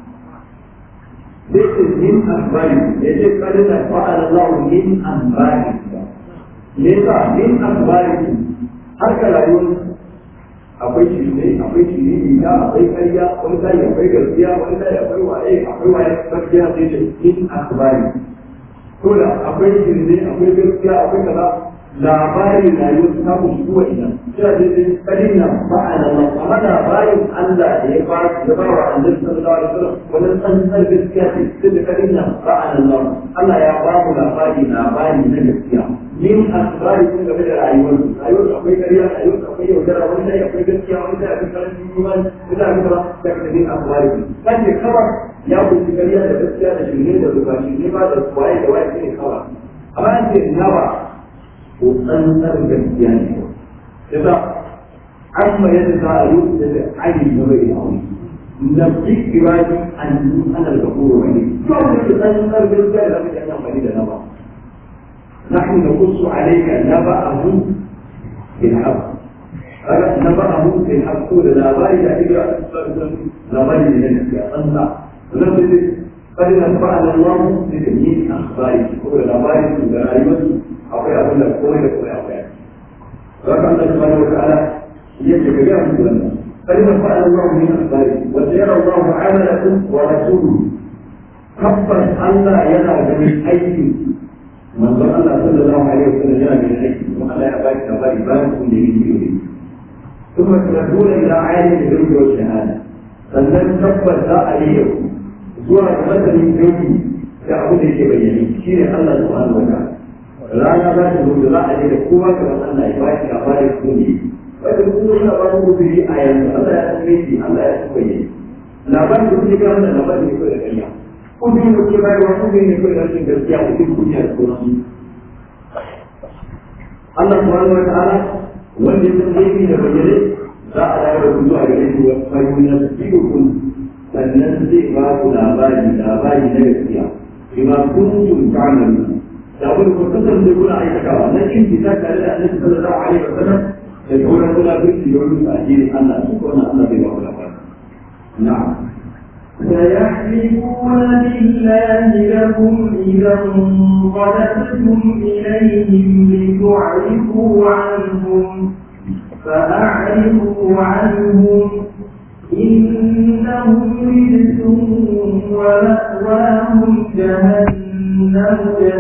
This is min akhbari. Yace kada da fa'ala Allah min akhbari. Lesa min akhbari. Har ka rayuwar akwai shirme, akwai shiriri da akwai ƙarya, wani sai akwai gaskiya, wani sai akwai waye, akwai waye gaskiya sai ce min akhbari. Ko da akwai shirme, akwai gaskiya, akwai kaza labarin rayuwar ta ku shi kuwa ina. Sai da sai kadin nan fa'ala Allah. Amma labarin Allah da ya ba ya ba wa Annabi sallallahu alaihi wasallam wannan tsantsar gaskiya ce sai da kadin nan fa'ala Allah. Allah ya ba mu labari labari na gaskiya. Min asbari sun game da rayuwar rayuwar akwai kariya rayuwar akwai yaudara wani sai akwai gaskiya wani sai akwai karancin imani wani sai akwai kaza da kada min asbari kan ne kawai ya kunshi kariya da gaskiya da shirme da zuba shirme ba da waye da waye ne kawai amma an ce nawa ko tsantsar gaskiya ne yasa amma yadda za a yi da ayi na bai da aure na fi ibadi an yi ana da kuro wani to da ke tsantsar gaskiya da zaka yi amfani da na ba نحن نقص عليك نبأه بالحق نبأه بالحق لا بارد إلا لا بارد لنفسك أنت نفسك قد نبأنا الله بتمييز أخبارك كل لا بارد لا أيوة أقول أقول لك كل كل أقول فكان الله سبحانه وتعالى يجب بها مثلنا قد نبأنا الله من أخبارك وسيرى الله عملكم ورسوله tabbas Allah yana ganin aiki manzon Allah sallallahu alaihi wasallam yana ganin aiki kuma Allah ya baki labari bayan kun da yake yi kuma tunaduna ila ayyuka da yake wa shahada sannan tabbas za a yi yau zuwa ga masanin gaibi da abin da yake bayyane shine Allah subhanahu wa ta'ala rana za ta zo da za a je da kowa kamar Allah ya baki labari ko ne wanda kuma yana ba mu guduri a yanzu Allah ya tsaye shi Allah ya tsaye labarin da kuke kan wannan labarin ne kawai da ƙarya kudin da ke bayarwa kudin ne kawai da rashin gaskiya kudin kunya da sauransu Allah subhanahu wa ta'ala wanda ya san laifi da bayyane za a dawo da ku zuwa gare shi wa fayyuna sirrukun sannan zai ba ku labari labari na gaskiya bima kuntum ta'malun da abin da kun kasance kuna aikatawa na kin fita tare da Annabi sallallahu alaihi wasallam da sauran kula birki da wani addinin Allah su ko na Allah bai ba ku labari na'am سيحلفون بالله لكم إذا انقلبتم إليهم لتعرفوا عنهم فأعرضوا عنهم إنهم رجس ومأواهم جهنم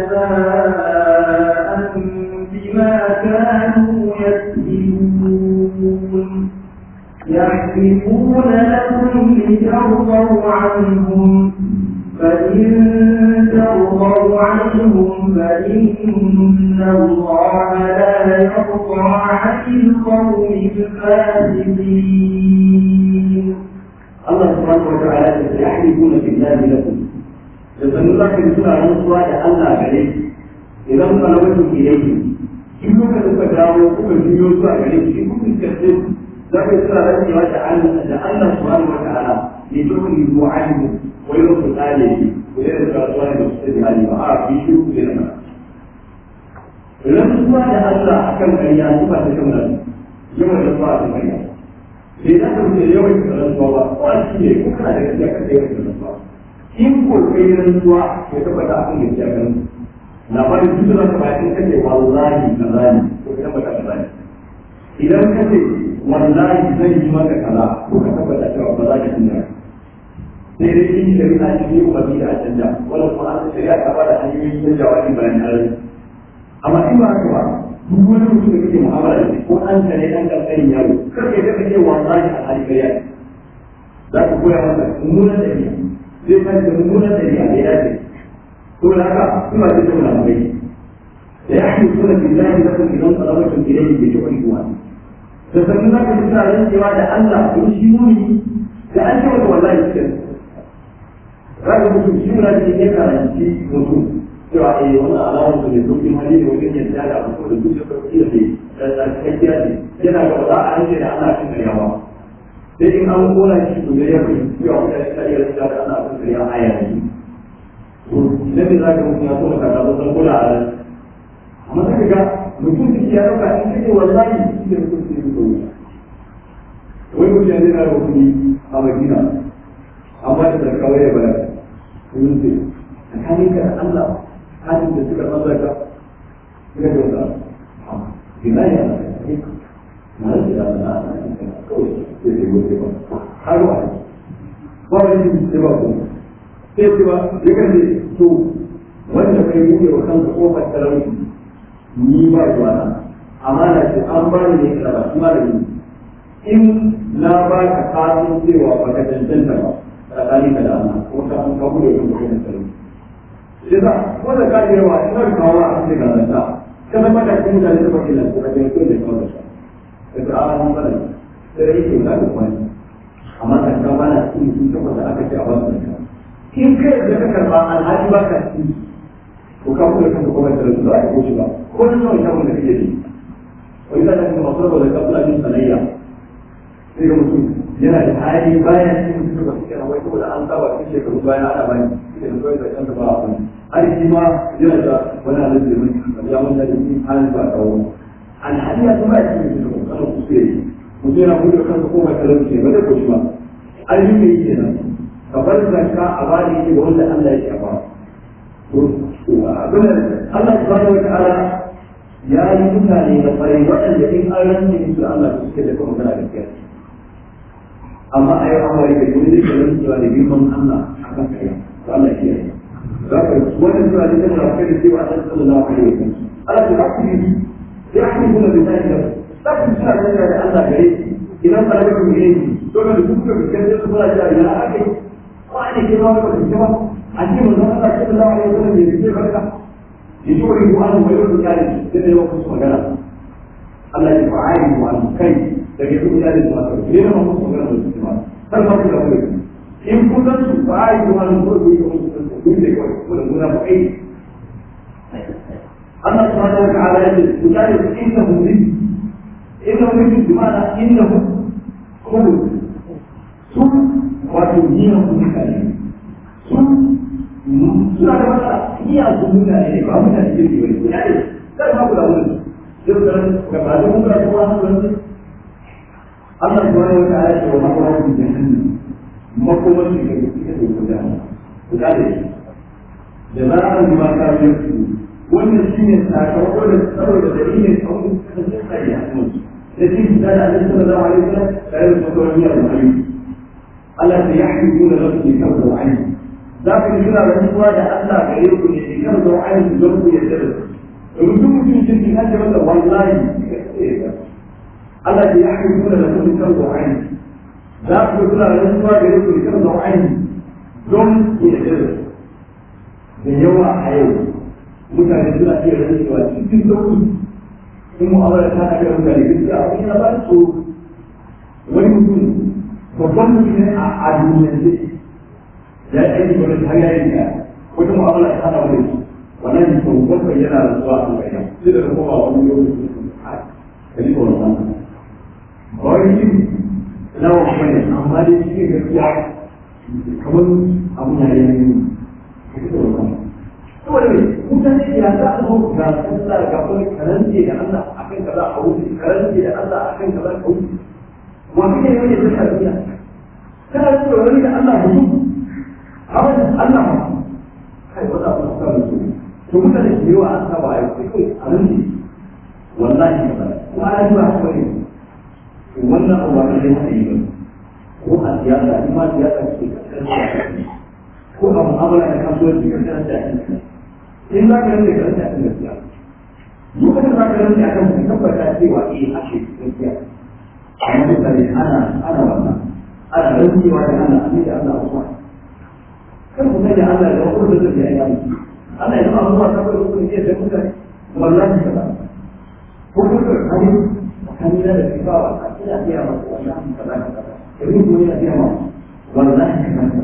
جزاء بما كانوا يكسبون يحلفون لكم لترضوا عنهم فإن ترضوا عنهم فإن الله لا يرضى عن القوم الفاسقين الله سبحانه وتعالى يحلفون بالله لكم يسألون لك بسرعة نصوى لألا عليك إذا انقلبتم إليه in kuka suka dawo kuka juyo zuwa gare shi kuka kace za ka tsara rantsewa da Allah da Allah subhanahu wa ta'ala ne to kun yi mu'alimu wai lo ku tsale shi ku da rantsuwa da su da hali ba a bi shi ku da nan rantsuwa da Allah akan ƙarya su ba ta kan nan yawan rantsuwa a ƙarya sai za ka wuce yawan rantsuwa ba ko a shi ne kuka da gaskiya kan yawan rantsuwa in ko kai rantsuwa ya tabbata akan gaskiya kan labarin duk da ka bayan kace wallahi kaza ne ko ka tabbata kaza ne idan kace wallahi zan yi maka kaza ko ka tabbata cewa ba za ka tunna sai dai in shari'a ce ne kuma bi da canja wala kuma an shari'a ta bada hanyoyi na jawabi bayan aure amma in ba haka ba duk wani mutum da kake mu'amala da shi ko an ka ne dan kankanin yaro kar ka ga kace wallahi a hali kariya za ka koya masa mummunan dabi'a zai ka da mummunan dabi'a da ya dace ثم هذا ثم تدخل عليه سيحلفون بالله لكم اذا انطلقتم اليه بتعرفوا عنه فسموناك بالله سوى لئلا يشركوني لأنت والله يسكن Raga mutum shi muna cikin ya karanci mutum cewa eh wannan alamar su ne dukkan hali ne wajen yadda da abu da duk da sauki da ne da tsakakkiya ne yana ga za a hanke da ana cin kariya ba sai in an kona shi to da ya fi cewa mutane ta iya rika da ana cin kariya a yanzu idan da zaka mutum ya kuma kaza ba san kula a nan amma sai ga mutum da ya dauka in kake wallahi shi ne mutum sai mutum wai mutum ya zai na rukuni a madina amma da kawai ya bayar kun ce tsakanin ka da Allah hadin da suka san zaka suka ce wanda ina ya na shi da Allah kawai sai sai gobe ba har wa ba wani sai ba kuma sai ce ba ya kan ce to wanda kai buɗe wa kanka kofar talauci ni ba zuwa na amana ce an ba ni ne kana ba kuma da ni in na ba ka kasin cewa ba ka cancanta ba tsakani ka da Allah ko ka an kawo da kanka kofar talauci sai ba wanda ka ce wa ina kawo a cikin garanta kana ba da kuma mutane da bakin nan ko ka je ko da kawo da shi da ta an ba da sai yake da kuma amma kan ka ba na cikin sun tabbata aka ce a wasu in kai da ka karba alhaji ba ka ci ko ka kuma kanka kuma da su za a ko shi ba ko ne nawa shagon da kake yi wani da kuma masu rabu da kafin ajin sanayya sai ga mutum yana da hali bayan cikin mutum da suke na wai saboda an saba cikin shekaru bayan ana bani suke da kawai da kanta ba a bani har shi ma yana da wani halin da mun ya mun da cikin halin ba kawo alhali ya kuma cikin mutum da kuma kuskure mutum yana buɗe kansa ko mai talauci ba zai koshi ba ayyuka ne yake nan ka bar zakka a bani yake ga wanda Allah ya shafa abin Allah subhanahu wa ta'ala ya yi mutane da kwarai waɗanda in an rantse musu Allah su suke da kuma magana gaskiya amma a yau an wari da wani zai kallon cewa da girman Allah a kan kariya to Allah shi ya yi za ka wannan cewa da kan rafi da cewa Allah sallallahu alaihi wa sallam Allah ta haƙu yi ya haƙu kuma da zai da za ku suna da da Allah gare idan ka rabu ne to da duk da gaskiya su fara da ya ake ko ne ke ma ba ku ba a ce mun Allah sallallahu alaihi wa sallam ya ce barka يجوري عنه ويقول ذلك كده يوقف مجالا الله يفعله عنه كيف تجدون ذلك المثل ليه ما نقص مجالا من الاجتماع هل ما في ذلك إن كنت فعاله عنه كل يوم كل المنافقين الله سبحانه وتعالى يقول وذلك إنه رزق إنه رزق بمعنى إنه خلق ثم وتبنيه بكلمة ثم suna da wata iya su mutane ne ba mutane jirgi wani ya ne zai ma kula wani jirgin ga ba da mun ga kuma wani Allah subhanahu wa ta'ala ce wa makon su jahannam makomar shi ga ita ce ko jahannam ku da ne da za a yi maka yanku wannan shi ne sakamako da saboda dalilin kawai kasance tsaye a kuma da shi da da Allah sallallahu alaihi wasallam tare da sauran biyar da ayyuka Allah ya yahdi da lafi kan da ayyuka za ku yi suna rantsuwa da Allah gare ku ne da kan zo ayin don ku yadda da su domin duk mutum cikin kan da wanda wallahi Allah ya yi suna da kuma kan zo ayin za ku yi suna rantsuwa gare ku da kan zo ayin don ku yadda da su da yawa a yau mutane suna iya rantsuwa cikin sauki in mu'amala ta na ga mutane gaskiya abin yana ba su wani mutum babban mutum ne a duniyar ya yi aiki wani har ya yi ya wata mu'amala ta hana wani su wannan ne sau bakwai yana da zuwa a bayan sai da kuma wani lokaci a kali ko wannan ba wani shi lawa kuma ne amma dai shi ne gaskiya kamar abu na yi ne saboda mai mutane ya za a zo ga sallah ga wani karance da Allah akan kaza a wuce karance da Allah akan kaza a wuce wani ne wani da ta tafiya kana da wani da Allah mutum abin Allah ma kai wata abu da su to mutane da yawa an saba ai kai a nan ne wallahi ba ko ai ba ko ne wannan abu ba da yake yi ko a siyasa in ma siyasa ce ko a mu'amala da kasuwanci ka tsaya da in za ka rage ka rage akan gaskiya lokacin za ka rage akan ka tabbata cewa eh ake gaskiya amma mutane ana ana wannan ana rantsewa da Allah ne da Allah wasu kan ku da Allah da wani da zai yi aiki Allah ya zama zuwa saboda ku ne da mutane wallahi ka ba ko ku da kai kan da da kifa wa ina biya maka wallahi ka ba ka ba idan ku ne biya maka wallahi ka ba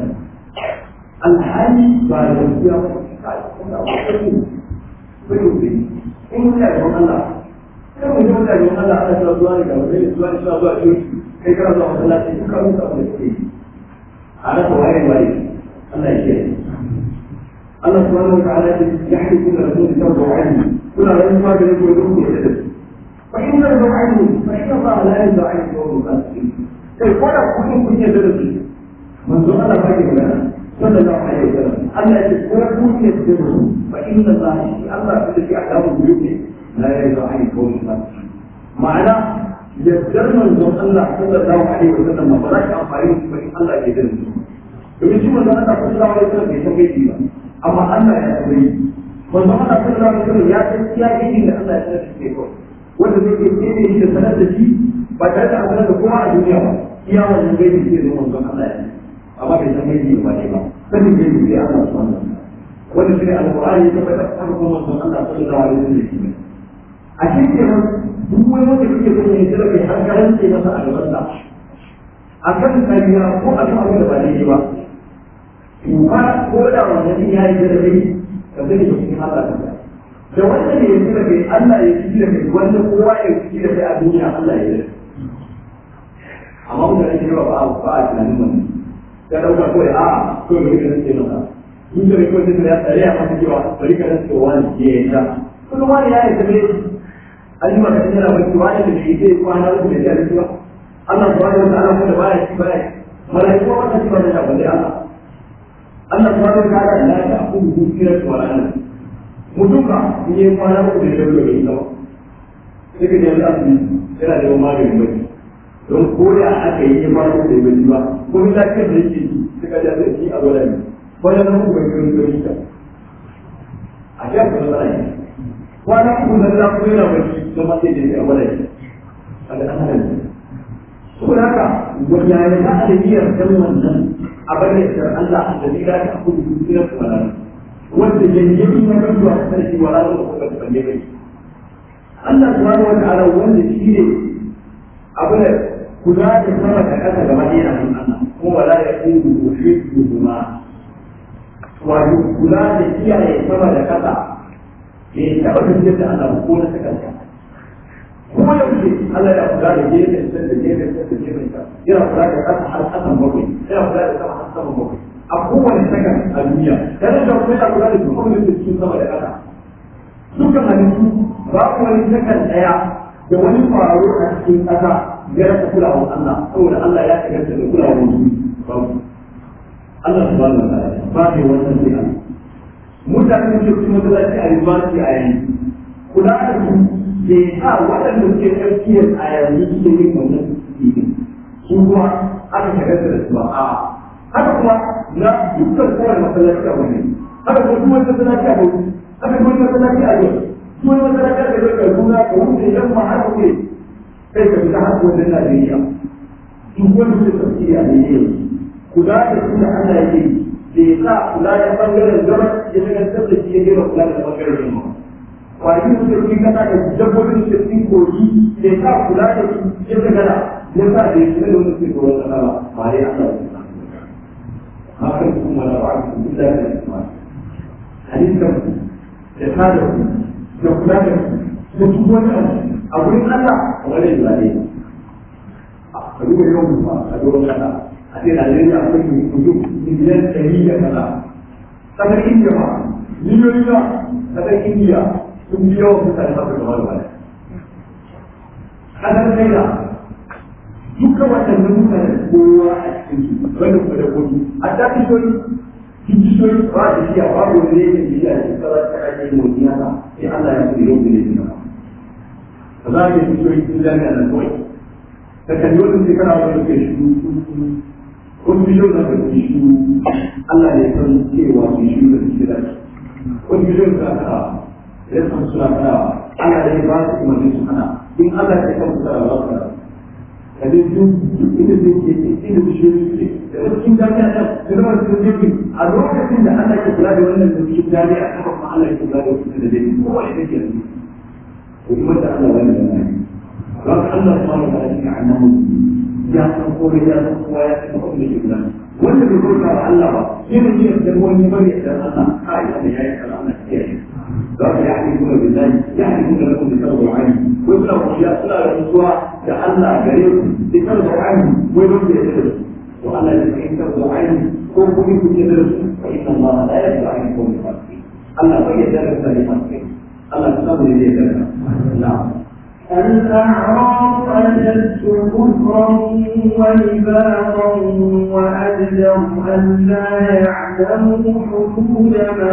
alhali ba da biya maka kai kuma wani bai yi in ku da Allah kan mu da Allah Allah ta zuwa ne ga wani zuwa ne zuwa ne kai kana zuwa masallaci ka rubuta mu da kai ana ko waye waye الله يشهد الله سبحانه وتعالى يحلف كل رسول ترضى عنه كل رسول ما كان يقول لكم يحدث فإن ترضى عنه فإن الله لا يرضى عنه وهو الفاسقين كيف ولا كل كل يدرس من سؤال فاجئ لنا صلى الله عليه وسلم ألا يقول كل يدرس فإن الله الله الذي أعلم البيوت لا يرضى عنه وهو الفاسقين معناه يدرس من الله صلى الله عليه وسلم فلا أمفاني فإن الله يدرس domin shi manzon Allah sallallahu alaihi wasallam bai san gaibi ba amma Allah ya san gaibi manzon Allah sallallahu alaihi wasallam ya san iya gaibi da Allah ya sanar da shi ko wanda zai ke kene shi da sanar da shi ba tare da sanar da kowa a duniya ba iya wannan gaibi ke zo manzon Allah ya amma bai san gaibi ba ne ba sanin gaibi sai Allah subhanahu wa ta'ala wanda shi ne alqur'ani ya tabbata kan kuma manzon Allah sallallahu alaihi wasallam a cikin duk wani wanda kake so ne da kai har garance masa a gaban sa akan kariya ko akan abin da ba daidai ba ba ko da wannan ya yi da rai ka sani ba cikin Allah ka da wanda ne ya da kai Allah ya ci da kai wanda kowa ya ci da kai a duniya Allah ya yi amma mutane ne ba ba a tunanin wannan ya dauka kawai a kawai bari ka rike masa mun da kawai sai ya tsare a masa cewa bari ka rike wani ya yi ta kullum wani ya yi tabe an yi maka yana wani wani da ke zai kwana uku da ya ba Allah subhanahu wa ta'ala kuma baya ci baya malaiku wannan ci ba da balle Allah Allah subhanahu wa ta'ala la ta'khudhu sinatun wa la nawm mutum ka in yi kwana uku da ya ba sai ka je asibiti yana da maganin bacci don koya aka yi ya fara da bai ba ko ni lafiyar da yake ji suka ja sai shi a gwada ne wani na ku bai kirin gari ta a ji aka zama ne kwana uku na da ku yana bacci don ma sai da yake a gwada ne a da an hana saboda haka wanda ya za a da biyar dan wannan a bane da Allah da zai da ku dukiyar ku nan wanda yanzu na kan zuwa sarki wala da ku ba balle kai Allah subhanahu wa ta'ala wanda shi ne abin da kula da sama da ƙasa gaba ɗaya a hannun Allah kuma wala ya kungu ko shi kuma wato kula da kiyaye sama da ƙasa bai taɓa tafiyar da Allah ko na sakanta ko yaushe Allah ya kula da gefen can da gefen can da gefen can yana kula da ƙasa har ƙasan bakwai yana kula da sama har sama bakwai a kowane sakan a duniya yana da kuma yana kula da duk wani da cikin sama da ƙasa dukkan halittu babu wani sakan ɗaya da wani faru a cikin ƙasa ya rasa kulawar Allah saboda Allah ya shigar da kulawar mutum babu Allah subhanahu wa ta'ala ba ne wannan sai Allah mutane da suke masallaci a university a yanzu kula da su bai sa waɗanda suke tsakiyar a yanzu suke yin wannan cikin su kuma aka shigar da su ba a haka kuma na dukkan kowane masallaci a wani haka kuma duk wani masallaci a wani haka kuma masallaci a yau duk wani masallaci a yau ka nuna ka wuce yamma har ka kai ka fita har wajen Najeriya duk wani su tafsiri a Najeriya kula da su da Allah yake bai sa kula da bangaren gabas ya shagaltar da shi ya gina kula da bangaren yamma kwari su da cikin kasa da dabbobin su cikin kogi bai sa kula da su ya shagala ya sa da ya shiga da wani cikin ruwan kasa ba ba dai Allah ya hakan kuma na ba'a su illa da isma halittar da tada ku da kula da ku da duk wani abu a wurin Allah wani ba ne a duba yawan mutum a doron kasa a ce Najeriya akwai mutum miliyan ɗari da kaza kasar Indiya ma miliyoyi ba kasar Indiya sun fi yawan mutane ba su gaba da baya kasar China duka waɗannan mutane kowa a cikin su wanda kuma da kotu a ta kishoyi kishoyi ba da shi a babu wani ne ke biya shi kawai ta ake motsi haka sai Allah ya fi yau da ne ba ba za a yi kishoyi sun jami'a nan kawai ta kalli wani shekara wani ke shi wasu bishiyar da kan shi Allah ne san cewa su shi da suke da shi wasu bishiyar da aka ya san suna kana Allah ne ba su kuma su kana in Allah ya san su kana ba su kana kaje duk inda zai ke inda bishiyar suke da wasu cikin jami'a nan da zama su zai a lokacin da Allah ke kula da wannan da cikin jami'a haka kuma Allah ke kula da wasu da zai kowa ya take yanzu ko kuma da Allah wani da nan don Allah subhanahu wa ta'ala ya annabi ya san komai ya san kowa ya san kuma da ke gudan wanda bai bauta wa Allah ba shi ne yin da wani bari da Allah kai da yayi Allah na kiyaye za ka yi kuma billahi ya yi kuma da kuma da wani ko suna kuriya suna da mutuwa da Allah gare ku da kan da wani wai don da ya da to Allah ya kai kan da wani ko kuma ku ce da su fa inna Allah la yadda an yakun fasiqin Allah bai yarda da fasiqin Allah ya samu ne da na'am الأعراف أشد كفرا ونفاقا وأجدر أن لا يعلموا حدود ما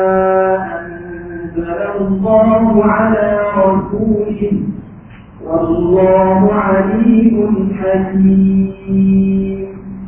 أنزل الله على رسوله والله عليم حكيم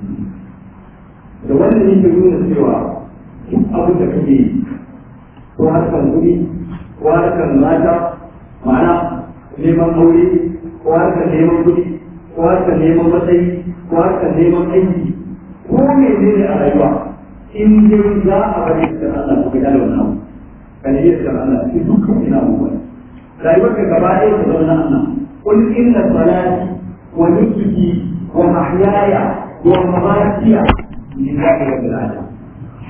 da wannan yake nuna cewa duk abin da kake yi ko harkar kuɗi ko harkar mata ma'ana neman aure ko harkar neman kuɗi ko harkar neman matsayi ko harkar neman aiki ko ne ne a rayuwa in dai za a bari da Allah ko ga wannan abu kan yi da Allah shi dukkan ina abubuwa rayuwar ka gaba ɗaya ta zama na Allah qul inna salati wa nusuki wa mahyaya wa mamatiya lillahi rabbil alamin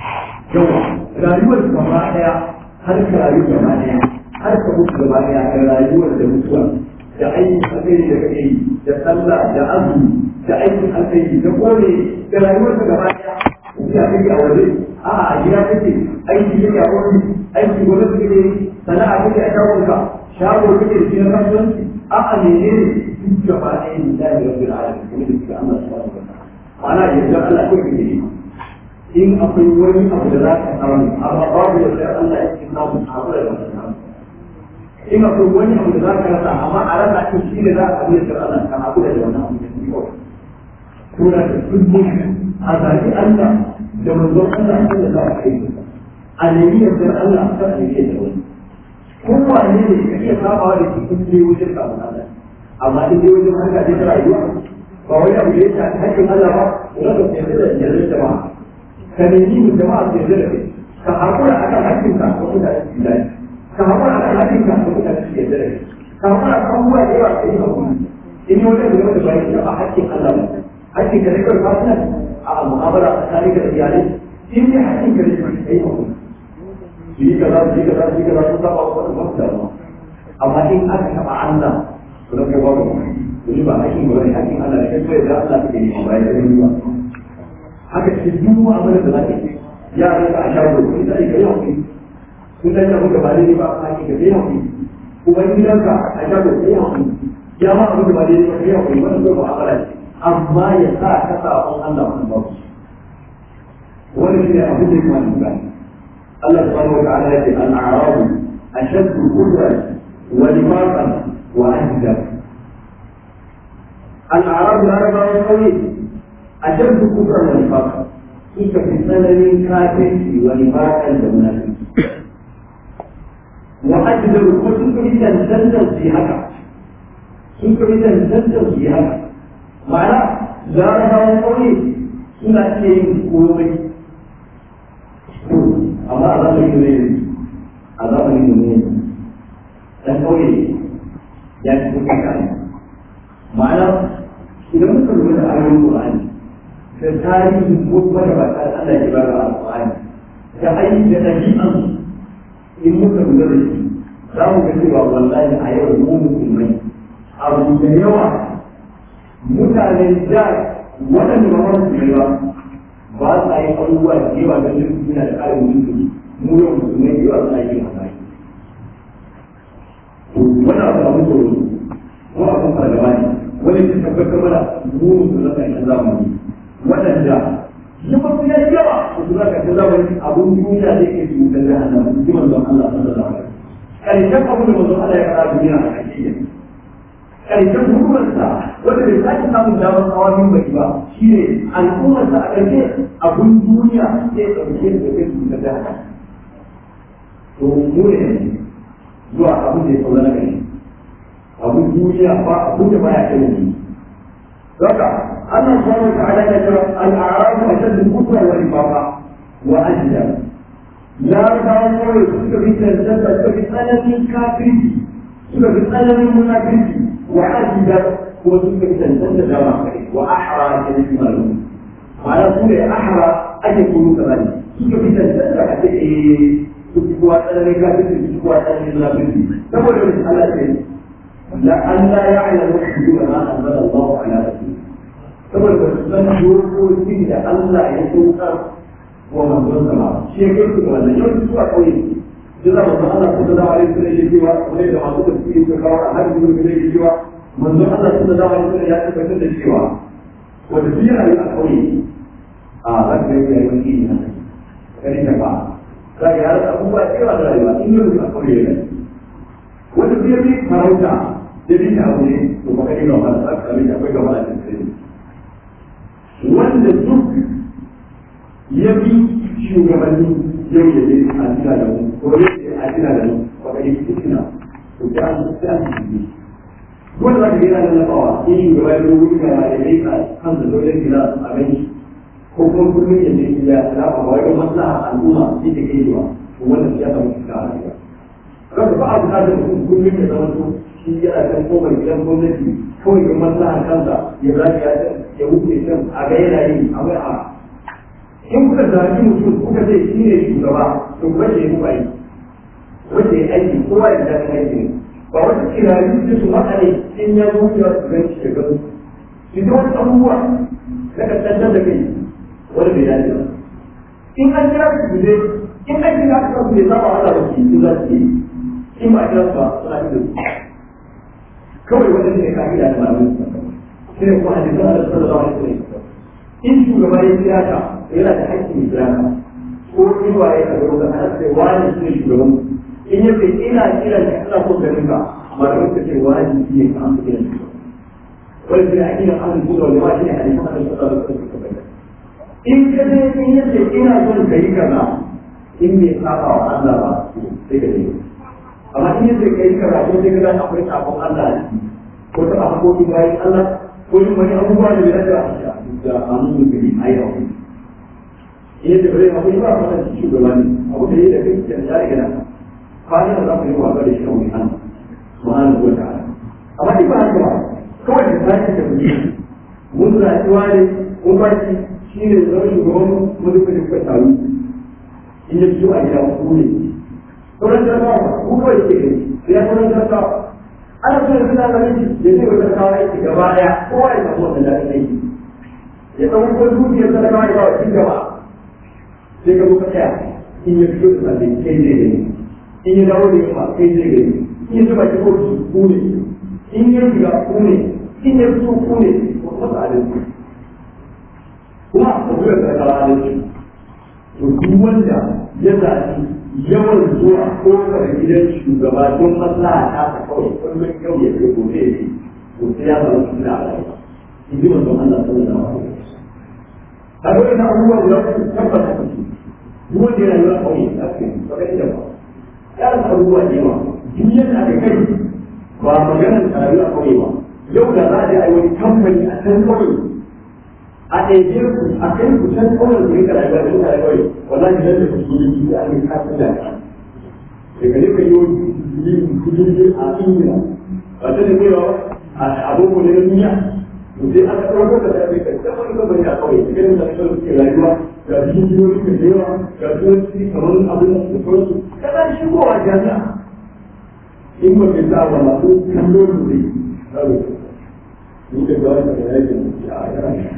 yawa rayuwar gaba daya har ka rayu gaba daya har ka mutu gaba daya da rayuwar da mutuwa da aikin alkhairi da kake yi da sallah da azumi da aikin alkhairi da kore da rayuwar ka gaba daya ya kake a waje a a gida kake aiki kake a wani aiki gwamnati kake yi sana'a kake a shagonka shago kake da shi na kasuwanci a a menene duk gaba ɗaya ne da ya rabbi alamin kuma da suka Allah subhanahu wa ta'ala ma'ana yanzu Allah kawai kake yi in akwai wani abu da za ka samu amma babu yadda Allah ya ce samu abu da za ka samu in akwai wani abu da za ka rasa amma a rasa ɗin shi ne za ka abu da Allah ka abu da wannan abu da shi kawai tura da duk a zaɓi Allah da manzon Allah da za ka yi a nemi yardar Allah kan a nemi yardar wani kowane ne ka iya sabawa da cikin ne wajen samun Allah amma in dai wajen harka ce ta rayuwa ba wani abu da ya shafi haƙƙin Allah ba wani ka fiye da yardar jama'a ka nemi mu jama'a su yarda da kai ka haƙura a kan haƙƙinka ko mutane su yi dace ka haƙura a kan haƙƙinka ko mutane su yarda da kai ka haƙura a kan abubuwa da yawa ka yi haƙuri in yi wajen da da bayan taɓa haƙƙin Allah ba haƙƙin ka ne kawai fasinan a mu'amala tsakanin ka da iyalai in dai haƙƙin ka ne ka yi haƙuri su yi kaza su yi kaza su yi kaza sun saba wa wani masu damuwa amma in aka taɓa Allah to na kai babu wani ba haƙƙin ba ne haƙƙin Allah da kai kawai da Allah kake nema bayan da ba haka ce duk mu'amalar da za ka yi yaran ka a shago kun sai ka yi hakuri kun san abin da ba daidai ba a ka yi hakuri kuma gidanka a shago ka yi hakuri ya ma abin da ba daidai ba ka yi hakuri wannan zai mu'amala ce amma ya sa ka sabon Allah wannan ba wannan shi ne abin da ya kamata gani Allah subhanahu wa ta'ala ya ce al-a'rabu ashaddu kufran wa nifaqan wa ajdab al-a'rabu larabawa kauye أشد كفرا ونفاقا كيف في سنن كافر ونفاقا ومنافق وأجدر وسنك إذا تنزل في هكا سنك إذا تنزل في هكا معنى زارها وقولي سنة شيء قومي أما أظام يمين أظام يمين تقولي يعني كفر معنى إذا مثل من أهل القرآن da tarihin ko magabata Allah ya bada alƙur'ani da aiki da ɗabi'an in muka lura da shi za mu ga cewa wallahi a yau mu musulmai abu da yawa mutane da waɗanda ba ma musulmai ba ba sa yi abubuwa da yawa don yin suna da ƙarin musulmi mu yau musulmai da yawa suna yin hasari wani abu abu tsoro ko abun fargaba ne wani ta tabbatar mana mu musulmai kan zamani waɗanda ya mafi ya yawa da su zaka ta zamani abun duniya da yake su da jahannam ji manzon Allah sallallahu alaihi wasallam karshen abin da manzon Allah ya faɗa duniya a hakika karshen hukumarsa wanda bai sake samun damar hawa min baki ba shine al'ummarsa a ƙarshe abun duniya sai ɗauke da kai su da jahannam to mu ne zuwa abin da ya saura na gari abun duniya ba abun da baya kai mu haka Allah subhanahu wa ta'ala ya ce al-a'rab ashaddu kufra wa nifaqa wa ajdab la ta'awwal suka bi tantance suka bi tsananin kafirci suka bi tsananin munafirci wa ajdab ko suka bi tantance da ma kai wa ahra da shi malu ma'ana su ne ahra ake kuru kaza ne suka bi tantance a ce eh su fi kowa tsananin kafirci su fi kowa tsananin munafirci saboda wani Allah ce la an la ya'lamu hudud ma anzala Allah ala rasulih saboda ba su san dokokin da Allah ya saukar wa manzon sama shi ya kai su ga wannan yau su a kauye duk da manzon Allah sallallahu alaihi wasallam ya cewa kamar da masu tafsiri suka kawo a hadisi ne da cewa manzon Allah sallallahu alaihi wasallam ya tabbatar da cewa wanda duk yana yi a kauye a zaka yi yayi wani ne kare ta ba zaka yi har abubuwa da yawa da rayuwa in yau a kauye ne wanda zai yi farauta da bi ta abu ne to baka yi gaba da tsaka da akwai gaba da cikin wanda duk ya bi shugabanni yau ya je a tuna da mu ko ya je a tuna da mu ba ka yi fitina to ta an ta an ji wanda za ka gina da nafawa in shugaba ya zo wuri ga ya je ka kan da dole gida a gani ko kuma kullum ya je gida ya ba wai don maslaha al'umma shi ke kai ba to wannan ya samu fita a rayuwa kaga ba a bukatar mutum kullum ya zama to shi yana kan kofar gidan gwamnati kawai ga maslaha kansa ya zafi ya ya wuce can a ga yana yi a mai a in kuka zaɓi mutum kuka ce shi ne shugaba to kuma shi ne aiki wanda ya aiki kowa ya zaɓi aiki ne ba wata kirari da su maka ne in ya zo ya su gan shi da gano su ji wani abubuwa na kasance da kai wani bai dace ba in an kira su su je in aiki da aka kasu ne zama wala da su za su yi in ba a kira su ba suna yi da su kawai wanda ne ka gida da malamin shi ne kuma hadisan da sallallahu alaihi wasallam in shugaba ya kira ka yana da haƙƙin kira ka ko in ba ya kaga wanda ana sai wani shi ne shugaban in ya ce ina kira ka ina so ganin ka malamin ka ce wani shi ne ka amsa kiran shi wani shi ne a kiran an kuma wanda ma shi ne hadisan da sallallahu alaihi wasallam in ka je in ya ce ina son ka yi kaza in bai saba wa Allah ba sai ka je amma in ya ce ka yi kaza ko sai ka ga akwai sabon Allah a ciki ko ta hakokin bayan Allah ko yin wani abubuwa da ya dace da amin da gari a yau in yadda bare abu ba a wannan shugaba ne abu da ya da kai da ya riga nan fadin da za ku yi wa ga da shi kawai an subhanahu wa ta'ala amma in ba haka ba kawai da zaki da kuɗi mun rayuwa ne mun ba shi shi ne zama shugaban mu duka duka taru in ya fito a gida ku ne sauran jarabawa ku kawai ke gani sai ya sauran jarabawa ana so yanzu na namiji ya zai wata kawo aiki gaba daya kowa ya samu wannan daɗin aiki ya ɗan ko dukiyar talakawa ya bawa cikin gaba sai ka muka tsaya in ya fito da sabbin kai zai gani in ya dawo da yamma kai zai gani in ya zuba ko su ku ne in ya shiga ku ne in ya fito ku ne ko kuma adalci kuma a kuma da talakawa adalci to duk wanda ya zaɓi yawan zuwa kofar gidan shugaba don maslaha ta ta kawai kullum yau ya ce gobe ya ce to sai ya zama su da rayuwa in ji manzon Allah sallallahu alaihi wasallam a ga ina abubuwa guda uku tabbata ku duk wanda yana rayuwa kawai a cikin ba kai da ba ya rasa abubuwa da yawa duk yadda aka kai ba maganar rayuwa kawai ba yau da za a je a yi wani kamfani a can kawai a ɗaiɗe ku a kai ku can kawai ku rika rayuwa da mutane kawai wallahi nan da ku yi da ake kafin da ka daga ne ka yi wani kujin a ingila ba ta da kaiwa a abubuwan na duniya to sai aka ɗauko da ta kai kan wani kamar ya kawai da ganin da kawai suke rayuwa ga cikin jihohi da yawa ga turanci kamar abin da sauransu kana shigowa jami'a in ba ka sa wa masu kallo da zai zaɓe ni da gawar da ya yi da a yana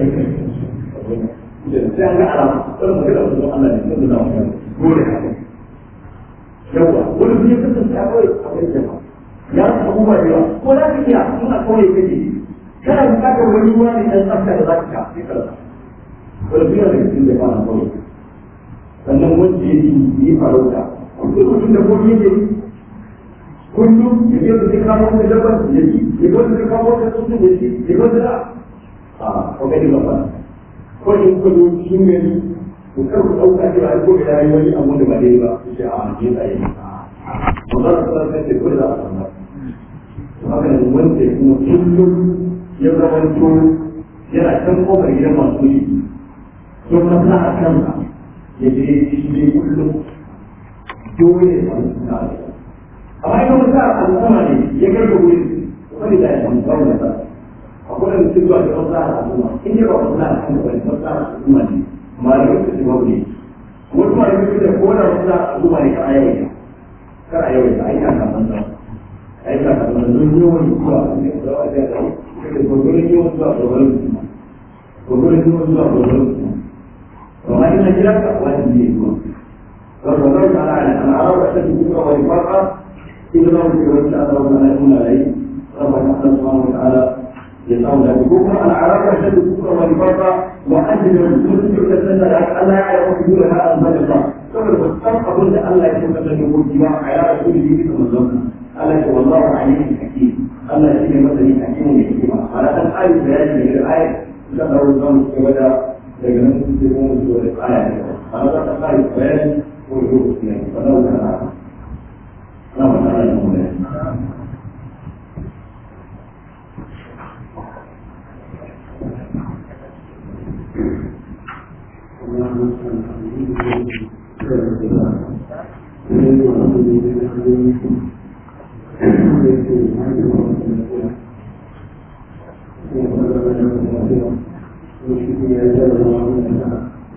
sai an ga alama wani magana wasu Allah ne sun da wani gole haka yawa wani biyu kasance a kawai a kai jama'a ya rasa abubuwa da yawa ko za ka iya in a kawai kake kana bukatar wani ruwa ne dan tsafta da za ka sha sai ka rasa wani biyu da cikin da kwana kawai sannan wanda ya yi yi farauta kullum mutum da kuma yake yi kullum ya je da zai kamo wani dabbar ya ci ya ga wanda zai kamo wani tsuntsun ya ci ya ga wanda a kokari ba ko in ku zo cikin gari ku kar ku dauka cewa ko da yayi wani abu da ba dai ba ku ce a je tsaye magana ta ta ce ko da a san ba to haka ne wanda kuma kullum ya zama to yana kan kofar gidan masu yi don maslaha kansa ya je shi ne kullum dole ya samu suna amma idan maslaha al'umma ne ya kai ga wuri wani da ya samu kawai da akwai da mutum zuwa da maslaha al'umma in dai ba maslaha kan da wani maslaha al'umma ne malamai su shiga wuri wasu malamai su da kowane maslaha al'umma ne kar a yawaita kar a yawaita a yi kan kasan nan a yi kan kasan nan don yawan zuwa ne da wa da ya da gwagwarin yawan zuwa gwagwarin kuma gwagwarin yawan zuwa gwagwarin kuma amma ina kira ka wani ne zuwa فالرجل على أن أراد أشد الكفر والنفاق إذا لم يكن وجه الله تعالى يقول عليه ربنا سبحانه وتعالى يسأل له الكفر أنا أراد أشد الكفر والنفاق وأجل المسلمين يتسنى ألا يعرف حدودها أنزل الله ثم تستطيع أظن أن لا يكون مثلا يقول جماع على رسوله بكم الظن ألا والله عليم حكيم ألا يكون مثلا حكيم يحكيم على أن آية بيان من الآية ذكر الظن كبدا لكن تكون سورة الآية هذا آية بيان وجوه اثنين فلو كان لو كان المولى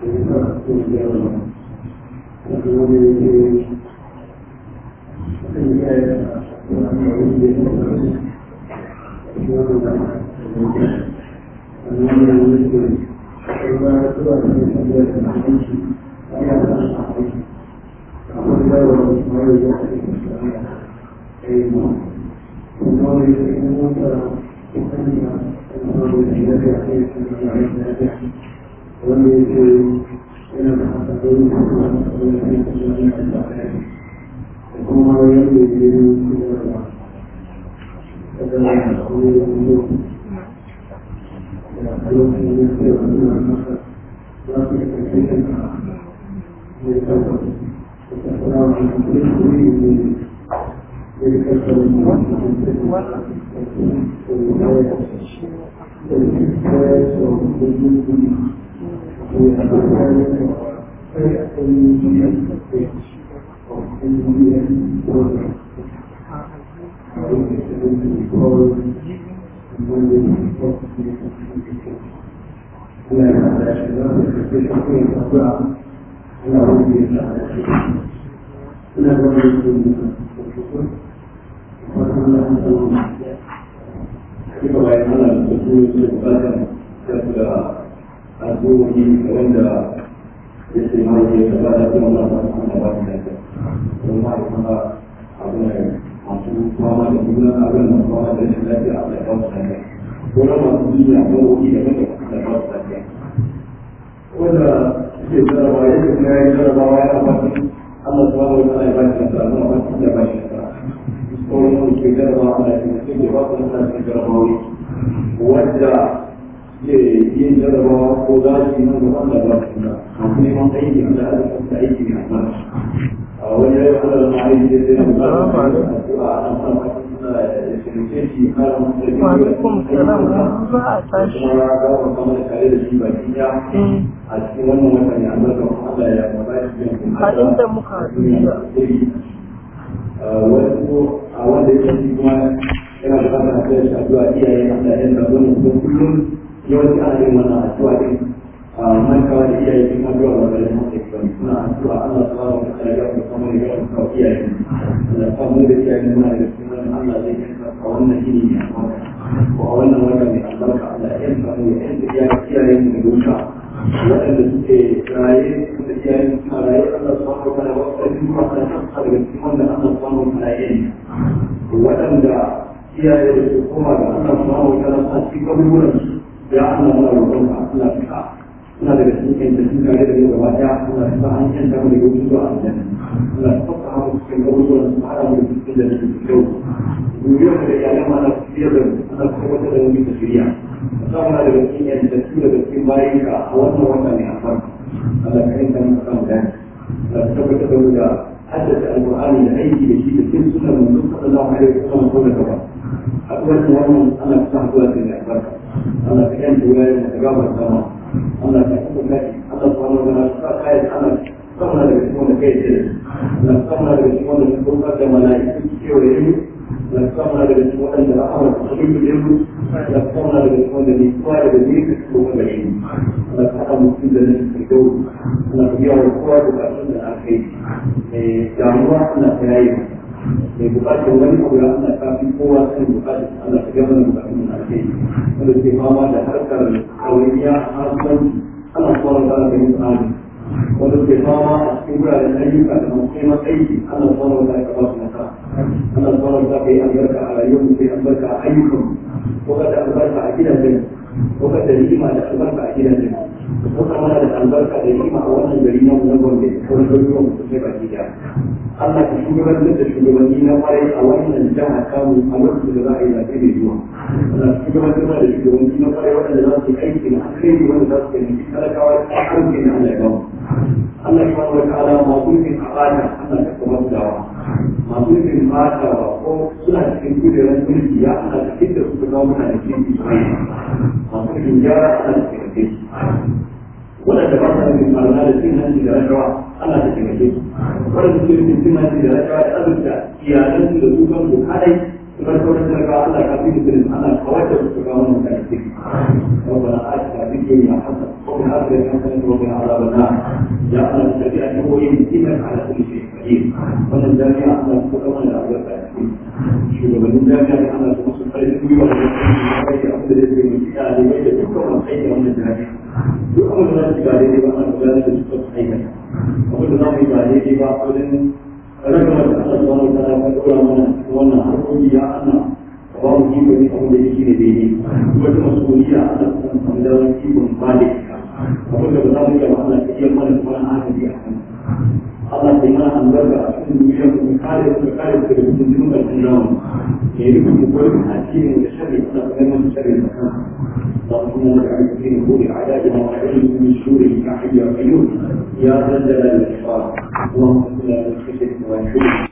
a inda muka wasu a wanda ya shi kuma yana bukatar a kai shi addu'a iyaye Allah ya sa wannan kuma kullum yawanci ana yin wannan addu'a din a mankawa da iyaye din addu'a ba da mu ke kan suna addu'a Allah subhanahu wa ta'ala ya kuma kuma ya kuma iyaye Allah ya mu da iyaye muna da kuma Allah zai yanka a wannan yini ne ko a wannan wata ne albarka Allah ya yanka mu ya yanka iyaye iyaye mu da wuta waɗanda suke raye da iyaye suna raye Allah subhanahu wa ta'ala wasu ɗan kuma ana kan daga cikin wanda Allah subhanahu wa ta'ala ya yi waɗanda iyaye da su koma ga Allah subhanahu wa ta'ala a cikin kaburburan ya Allah muna roƙon ka Allah ka suna daga cikin da sun kare da gaba ɗaya Allah ka sa an yanta mu daga wasu zuwa aljanna Allah ka fasa mu cikin kaburburan su hada mu da cikin da su kyau duniyar da iyalan ma Allah ka fiyar da mu Allah ka tabbatar da mu bisa shirya ka sa muna daga cikin yantattu daga cikin bayan ka a wannan wata ne a farko Allah ka yanka mu ka samu gani Allah ka tabbatar da mu da haddace alƙur'ani da aiki da shi da cikin sunan manzon sallallahu alaihi wasallam ko da gaba haɗuwar da wannan ana kusa haɗuwa da ya albarka Allah ka yanke wuraren da gaba sama Allah ka kuma kai Allah subhanahu wa ta'ala ka kai ana sauna daga cikin wanda kai ce Allah sauna daga cikin wanda suka kuma da mala'iku su kewaye mu Allah sauna daga cikin wanda rahama ta dubu da mu Allah sauna daga cikin wanda ne kowa daga ne ka kuma gare mu Allah ka haɗa mutum da nan ka gauru Allah ka biya wa kowa bukatun da aka yi damuwa Allah ta yayi mai bukatar wani abu ya Allah ta fi kowa kan bukatar Allah ta gama da bukatun da ake yi wanda ke fama da harkar kawaiya a kasuwanci Allah ta wani da yin tsari wanda ke fama a cikin wuraren ayyuka da masu neman aiki Allah ta wani da ka ba su nasara Allah ta wani da ka yi albarka a rayuwar mu sai albarka a ayyukan ko ka da albarka a gidajen ko ka da ni'ima da albarka a gidajen ko ka mana da albarka da ni'ima a wannan gari na mu na Gombe ko na garuruwan mu sai baki daya Allah ka shugabantar da shugabanni na kwarai a wannan jiha kamu a lokacin da za a yi zaɓe mai zuwa. Allah ka shugabantar da shugabanni na kwarai waɗanda za su yi aiki na alheri wanda za su kai talakawa a arziki na Allah ya gamu. Allah ya wani wata ala masu nufin a bata Allah ka kama su dawa. Masu nufin bata ba ko suna cikin kujerar mulki ya Allah ka kinta su ka kawo mutane cikin Isra'ila. Masu nufin gyara Allah ka taimake su. waɗanda ba sa nufin marana da cin hanci da rashawa Allah ta taimake su waɗanda suke nufin cin hanci da rashawa da azurta iyalansu da su kansu kadai su bar sauran talakawa Allah ka fi musulun Allah ka wacce su ka kawo mutane ciki ربنا آتنا في الدنيا حسنة وفي الآخرة حسنة وقنا عذاب النار ya Allah ka tafi a jihohin iman ala kulli shay qadir wannan jami'a Allah ka kuma mana albarka a cikin shugabannin jami'a da Allah ka musu farin gwiwa da kuma kai da abin da zai yi ɗalibai da dukkan masu aiki a wannan jami'a duk abin da za su ga daidai ba ana gudanar da su kan aikata abin da za mu yi ba daidai ba wajen ragamar da Allah subhanahu wa ta'ala ka dora mana cikin wannan harkoki ya Allah ka ba mu iko ne abin da yake ne daidai wata masuliya Allah ka samu da wani ikon ba da ita abin da ba za mu iya ba Allah ka iya mana kuma na hankali a kan Allah ka yi mana albarka a cikin duniyar mu kare mu kare mu daga cikin jinin ƙarshen namu ke yi mu koyi a cikin da sharri Allah ka gama sharri da kan اللهم لك على كثير من كل اعدائنا واعلم من شروره يا حي يا قيوم يا ذا الجلال والاكرام اللهم صل على خشيتك وانشرك